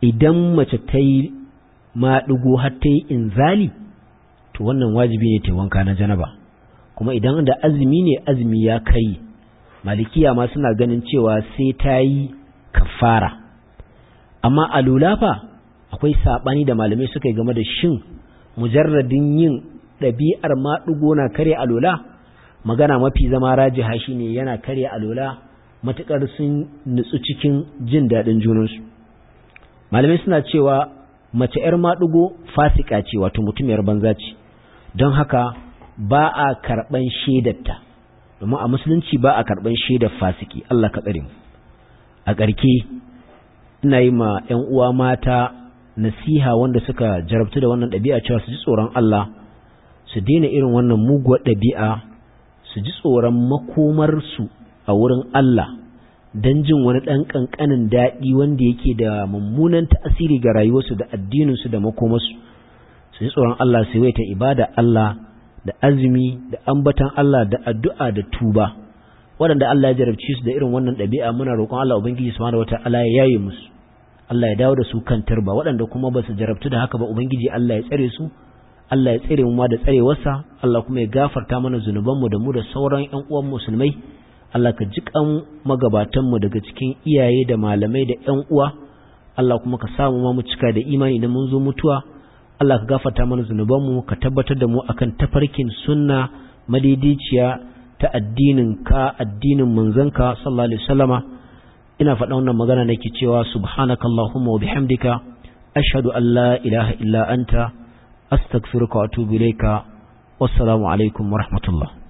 idan mace ta yi maɗigo har ta yi inzali to wannan wajibi ne ta wanka na janaba kuma idan da azumi ne azumi ya kai malikiya ma suna ganin cewa sai ta yi kafara amma a lulafa akwai saɓani da malamai suka yi game da shin mujarradin yin ɗabi'ar maɗigo na karya alola magana mafi zama rajiha shine yana karya alola matuƙar sun nutsu cikin jin daɗin junansu malamai suna cewa mace 'yar maɗigo fasika ce wato mutumiyar banza ce don haka ba a karɓan shaidarta domin a musulunci ba a karɓan shaidar fasiki Allah ka tsare mu a ƙarke ina yi ma 'yan uwa mata nasiha wanda suka jarabtu da wannan ɗabi'a cewa su ji tsoron Allah su daina irin wannan muguwar ɗabi'a su ji tsoron makomarsu a wurin Allah don jin wani ɗan ƙanƙanin daɗi wanda yake da mummunan tasiri ga rayuwarsu da addininsu da makomarsu su ji tsoron Allah su yawaita ibada Allah da azumi da ambatan Allah da addu'a da tuba waɗanda Allah ya jarabci su da irin wannan ɗabi'a muna roƙon Allah Ubangiji subhanahu wata'ala ya yaye musu Allah ya dawo da su kan turba waɗanda kuma ba su jarabtu da haka ba Ubangiji Allah ya tsare su Allah ya tsare mu ma da tsarewarsa Allah kuma ya gafarta mana zunubanmu da mu da sauran ƴan uwan musulmai Allah ka jiƙan magabatanmu daga cikin iyaye da malamai da ƴan uwa Allah kuma ka samu ma mu cika da imani da mun zo mutuwa Allah ka gafarta mana zunubanmu ka tabbatar da mu akan tafarkin sunna madidiciya ta addinin ka addinin manzanka sallallahu alaihi wasallama ina faɗa wannan magana nake cewa subhanakallahumma wa bihamdika ashhadu an la ilaha illa anta astaghfiruka wa atubu ilayka wassalamu alaikum wa rahmatullah